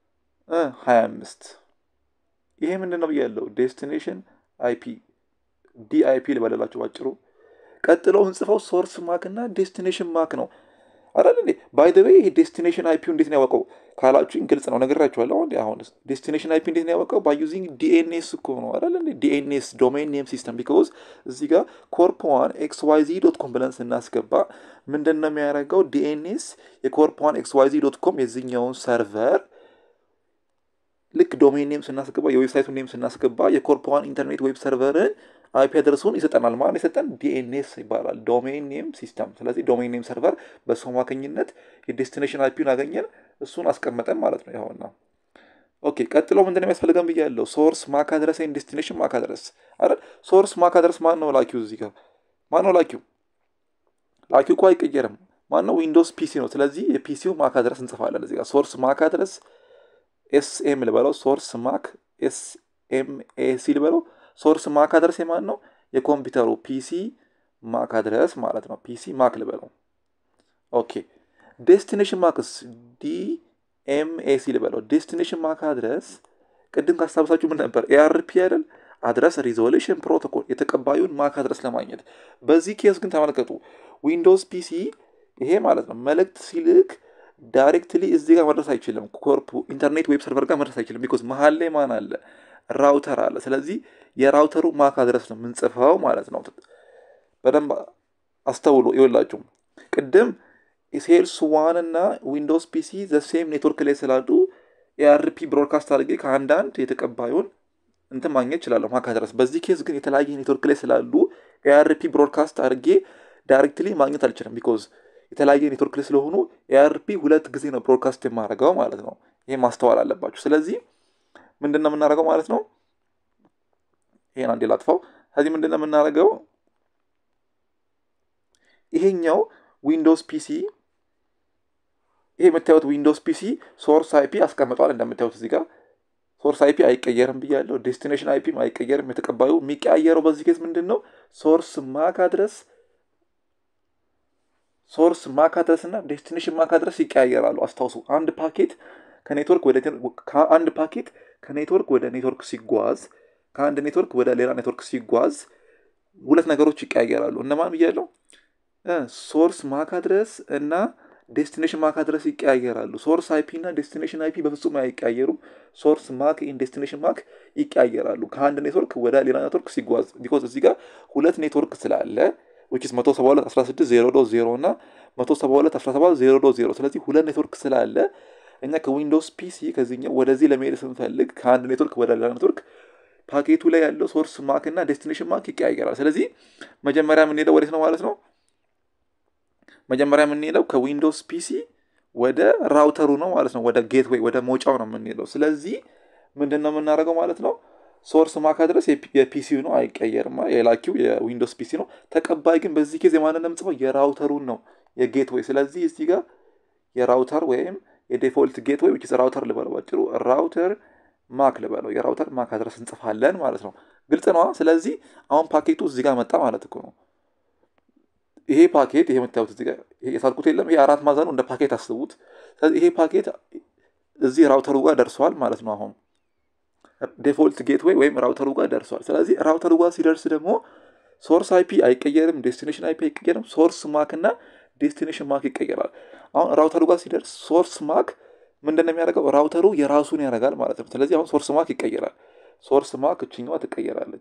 ሀያ አምስት ይሄ ምንድን ነው ብያለሁ? ዴስቲኔሽን አይፒ ዲአይፒ ልበለላችሁ ባጭሩ። ቀጥለው እንጽፈው ሶርስ ማክ እና ዴስቲኔሽን ማክ ነው አይደል እንዴ? ባይ ዘ ዌይ ይሄ ዴስቲኔሽን አይፒ እንዴት ነው ያወቀው ካላችሁኝ ግልጽ ነው፣ ነግራችኋለሁ። አሁን አሁን ዴስቲኔሽን አይፒ እንዴት ነው ያወቀው? ባይ ዩዚንግ ዲኤንኤስ እኮ ነው አይደል እንዴ? ዲኤንኤስ ዶሜን ኔም ሲስተም ቢኮዝ እዚህ ጋር ኮርፕ ዋን ኤክስ ዋይ ዚ ዶት ኮም ብለን ስናስገባ ምንድን ነው የሚያደርገው? ዲኤንኤስ የኮርፕ ዋን ኤክስ ዋይ ዚ ዶት ኮም የዚህኛውን ሰርቨር ልክ ዶሜን ኔም ስናስገባ የዌብሳይቱን ኔም ስናስገባ የኮርፕ ዋን ኢንተርኔት ዌብ ሰርቨርን አይፒ አድረሱን ይሰጠናል። ማለት የሰጠን ዲኤንኤስ ይባላል ዶሜን ኔም ሲስተም። ስለዚህ ዶሜን ኔም ሰርቨር በሱ አማካኝነት የዴስቲኔሽን አይፒውን አገኘን፣ እሱን አስቀመጠን ማለት ነው። ይኸውና ኦኬ። ቀጥሎ ምንድን ነው የሚያስፈልገን ብያለሁ? ሶርስ ማክ አድረስ ወይም ዴስቲኔሽን ማክ አድረስ አይደል? ሶርስ ማክ አድረስ ማን ነው ላኪው? እዚህ ጋር ማን ነው ላኪው? ላኪው እኮ አይቀየርም። ማን ነው? ዊንዶውስ ፒሲ ነው። ስለዚህ የፒሲው ማክ አድረስ እንጽፋለን እዚህ ጋር ሶርስ ማክ አድረስ ኤስኤም ልበለው ሶርስ ማክ ኤስኤምኤሲ ልበለው ሶርስ ማክ አድረስ የማን ነው? የኮምፒውተሩ ፒሲ ማክ አድረስ ማለት ነው። ፒሲ ማክ ልበለው። ኦኬ ዴስቲኔሽን ማክስ ዲኤምኤሲ ልበለው። ዴስቲኔሽን ማክ አድረስ ቅድም ካስታውሳችሁ ምን ነበር? ኤአርፒ አይደል? አድረስ ሪዞሉሽን ፕሮቶኮል የተቀባዩን ማክ አድረስ ለማግኘት። በዚህ ኬስ ግን ተመልከቱ፣ ዊንዶውስ ፒሲ ይሄ ማለት ነው መልእክት ሲልክ ዳይሬክትሊ እዚህ ጋር መድረስ አይችልም። ኮርፕ ኢንተርኔት ዌብ ሰርቨር ጋር መድረስ አይችልም። ቢኮዝ መሀል ላይ ማን አለ? ራውተር አለ። ስለዚህ የራውተሩ ማክ አድረስ ነው የምንጽፈው ማለት ነው። በደንብ አስተውሎ ይወላችሁ። ቅድም ሴልስ ዋን እና ዊንዶውስ ፒሲ ዘሴም ኔትወርክ ላይ ስላሉ የአርፒ ብሮድካስት አድርጌ ከአንዳንድ የተቀባዩን እንትን ማግኘት እችላለሁ ማክ አድረስ። በዚህ ኬዝ ግን የተለያየ ኔትወርክ ላይ ስላሉ የአርፒ ብሮድካስት አድርጌ ዳይሬክትሊ ማግኘት አልችልም ቢኮዝ የተለያየ ኔትወርክ ላይ ስለሆኑ ኤአርፒ ሁለት ጊዜ ነው ብሮድካስት የማደርገው ማለት ነው። ይህ ማስተዋል አለባችሁ። ስለዚህ ምንድን ነው የምናደርገው ማለት ነው። ይሄን አንዴ ላጥፋው። ከዚህ ምንድን ነው የምናደርገው? ይሄኛው ዊንዶውስ ፒሲ ይሄ የምታዩት ዊንዶውስ ፒሲ ሶርስ አይፒ አስቀምጧል። እንደምታዩት እዚህ ጋር ሶርስ አይፒ አይቀየርም ብያለሁ። ዴስቲኔሽን አይፒም አይቀየርም። የተቀባዩ የሚቀያየረው በዚህ ኬስ ምንድን ነው ሶርስ ማክ አድረስ ሶርስ ማክ አድረስ እና ዴስቲኔሽን ማክ አድረስ ይቀያየራሉ። አስታውሱ፣ አንድ ፓኬት ከኔትወርክ ወደ አንድ ፓኬት ከኔትወርክ ወደ ኔትወርክ ሲጓዝ ከአንድ ኔትወርክ ወደ ሌላ ኔትወርክ ሲጓዝ ሁለት ነገሮች ይቀያየራሉ። እነማን ብያለሁ? ሶርስ ማክ አድረስ እና ዴስቲኔሽን ማክ አድረስ ይቀያየራሉ። ሶርስ አይፒ እና ዴስቲኔሽን አይፒ በፍጹም አይቀያየሩም። ሶርስ ማክ ኢን ዴስቲኔሽን ማክ ይቀያየራሉ ከአንድ ኔትወርክ ወደ ሌላ ኔትወርክ ሲጓዝ። ቢኮዝ እዚህ ጋር ሁለት ኔትወርክ ስላለ ዊችስ 172 16 0 ዶ 0 እና 172 17 0 ዶ 0 ስለዚህ ሁለት ኔትወርክ ስላለ እኛ ከዊንዶውስ ፒሲ ከዚህኛው ወደዚህ ለመሄድ ስንፈልግ ከአንድ ኔትወርክ ወደ ሌላ ኔትወርክ ፓኬቱ ላይ ያለው ሶርስ ማክ እና ዴስቲኔሽን ማክ ይቀያየራል። ስለዚህ መጀመሪያ የምንሄደው ወዴት ነው ማለት ነው? መጀመሪያ የምንሄደው ከዊንዶውስ ፒሲ ወደ ራውተሩ ነው ማለት ነው። ወደ ጌትዌይ ወደ መውጫው ነው የምንሄደው። ስለዚህ ምንድን ነው የምናደርገው ማለት ነው? ሶርስ ማክ አድረስ የፒሲው ነው አይቀየርም። የላኪው የዊንዶውስ ፒሲ ነው። ተቀባይ ግን በዚህ ጊዜ ማንን ነው የምጽፈው? የራውተሩን ነው የጌትዌይ። ስለዚህ እዚህ ጋር የራውተር ወይም የዴፎልት ጌትዌይ ዊች ራውተር ልበለው ባጭሩ ራውተር ማክ ልበለው የራውተር ማክ አድረስ እንጽፋለን ማለት ነው። ግልጽ ነዋ። ስለዚህ አሁን ፓኬቱ እዚህ ጋር መጣ ማለት እኮ ነው። ይሄ ፓኬት ይሄ የምታዩት እዚህ ጋር የሳልኩት የለም። ይሄ አራት ማዕዘኑ እንደ ፓኬት አስቡት። ስለዚህ ይሄ ፓኬት እዚህ ራውተሩ ጋር ደርሰዋል ማለት ነው። አሁን ዴፎልት ጌትዌይ ወይም ራውተሩ ጋር ደርሷል። ስለዚህ ራውተሩ ጋር ሲደርስ ደግሞ ሶርስ አይፒ አይቀየርም፣ ዴስቲኔሽን አይፒ አይቀየርም። ሶርስ ማክ እና ዴስቲኔሽን ማክ ይቀየራል። አሁን ራውተሩ ጋር ሲደርስ ሶርስ ማክ ምንድን ነው የሚያደርገው? ራውተሩ የራሱን ያደርጋል ማለት ነው። ስለዚህ አሁን ሶርስ ማክ ይቀየራል። ሶርስ ማክ እችኛዋ ትቀየራለች።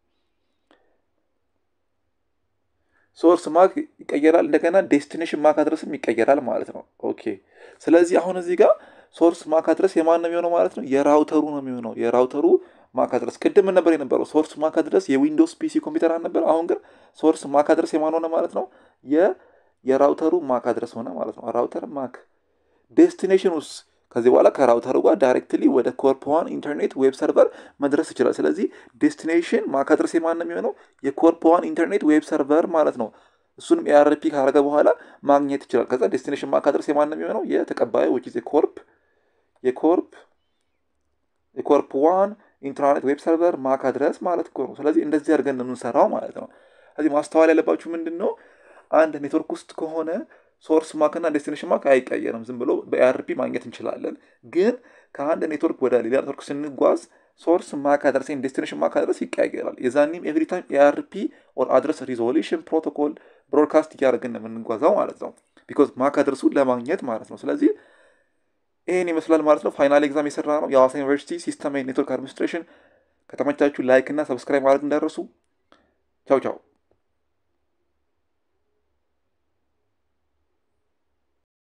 ሶርስ ማክ ይቀየራል። እንደገና ዴስቲኔሽን ማክ አድረስም ይቀየራል ማለት ነው። ኦኬ። ስለዚህ አሁን እዚህ ጋር ሶርስ ማክ አድረስ የማን ነው የሚሆነው ማለት ነው? የራውተሩ ነው የሚሆነው። የራውተሩ ማክ አድረስ ቅድም ምን ነበር የነበረው? ሶርስ ማክ አድረስ የዊንዶውስ ፒሲ ኮምፒውተር አልነበር? አሁን ግን ሶርስ ማክ አድረስ የማን ሆነ ማለት ነው? የራውተሩ ማክ አድረስ ሆነ ማለት ነው። ራውተር ማክ ዴስቲኔሽን ውስጥ ከዚህ በኋላ ከራውተሩ ጋር ዳይሬክትሊ ወደ ኮርፕዋን ኢንተርኔት ዌብ ሰርቨር መድረስ ይችላል። ስለዚህ ዴስቲኔሽን ማክ አድረስ የማን ነው የሚሆነው? የኮርፕዋን ኢንተርኔት ዌብ ሰርቨር ማለት ነው። እሱንም ኤአርፒ ካረገ በኋላ ማግኘት ይችላል። ከዛ ዴስቲኔሽን ማክ አድረስ የማን ነው የሚሆነው? የተቀባዩ ዊች ኢዝ የኮርፕ የኮርፕ የኮርፕ ዋን ኢንተርኔት ዌብ ሰርቨር ማክ አድረስ ማለት እኮ ነው። ስለዚህ እንደዚህ አድርገን ነው የምንሰራው ማለት ነው። ስለዚህ ማስተዋል ያለባችሁ ምንድን ነው አንድ ኔትወርክ ውስጥ ከሆነ ሶርስ ማክ እና ዴስቲኔሽን ማክ አይቀየርም። ዝም ብሎ በኤአርፒ ማግኘት እንችላለን። ግን ከአንድ ኔትወርክ ወደ ሌላ ኔትወርክ ስንጓዝ ሶርስ ማክ አድረስ ዴስቲኔሽን ማክ አድረስ ይቀያየራል። የዛኒም ኤቭሪ ታይም ኤአርፒ ኦር አድረስ ሪዞሉሽን ፕሮቶኮል ብሮድካስት እያደረግን ነው የምንጓዛው ማለት ነው። ቢኮዝ ማክ አድረሱን ለማግኘት ማለት ነው። ስለዚህ ይህን ይመስላል ማለት ነው። ፋይናል ኤግዛም የሰራ ነው የሐዋሳ ዩኒቨርሲቲ ሲስተም ኔትወርክ አድሚኒስትሬሽን። ከተመቻችሁ ላይክ እና ሰብስክራይብ ማድረግ እንዳደረሱ። ቻው ቻው።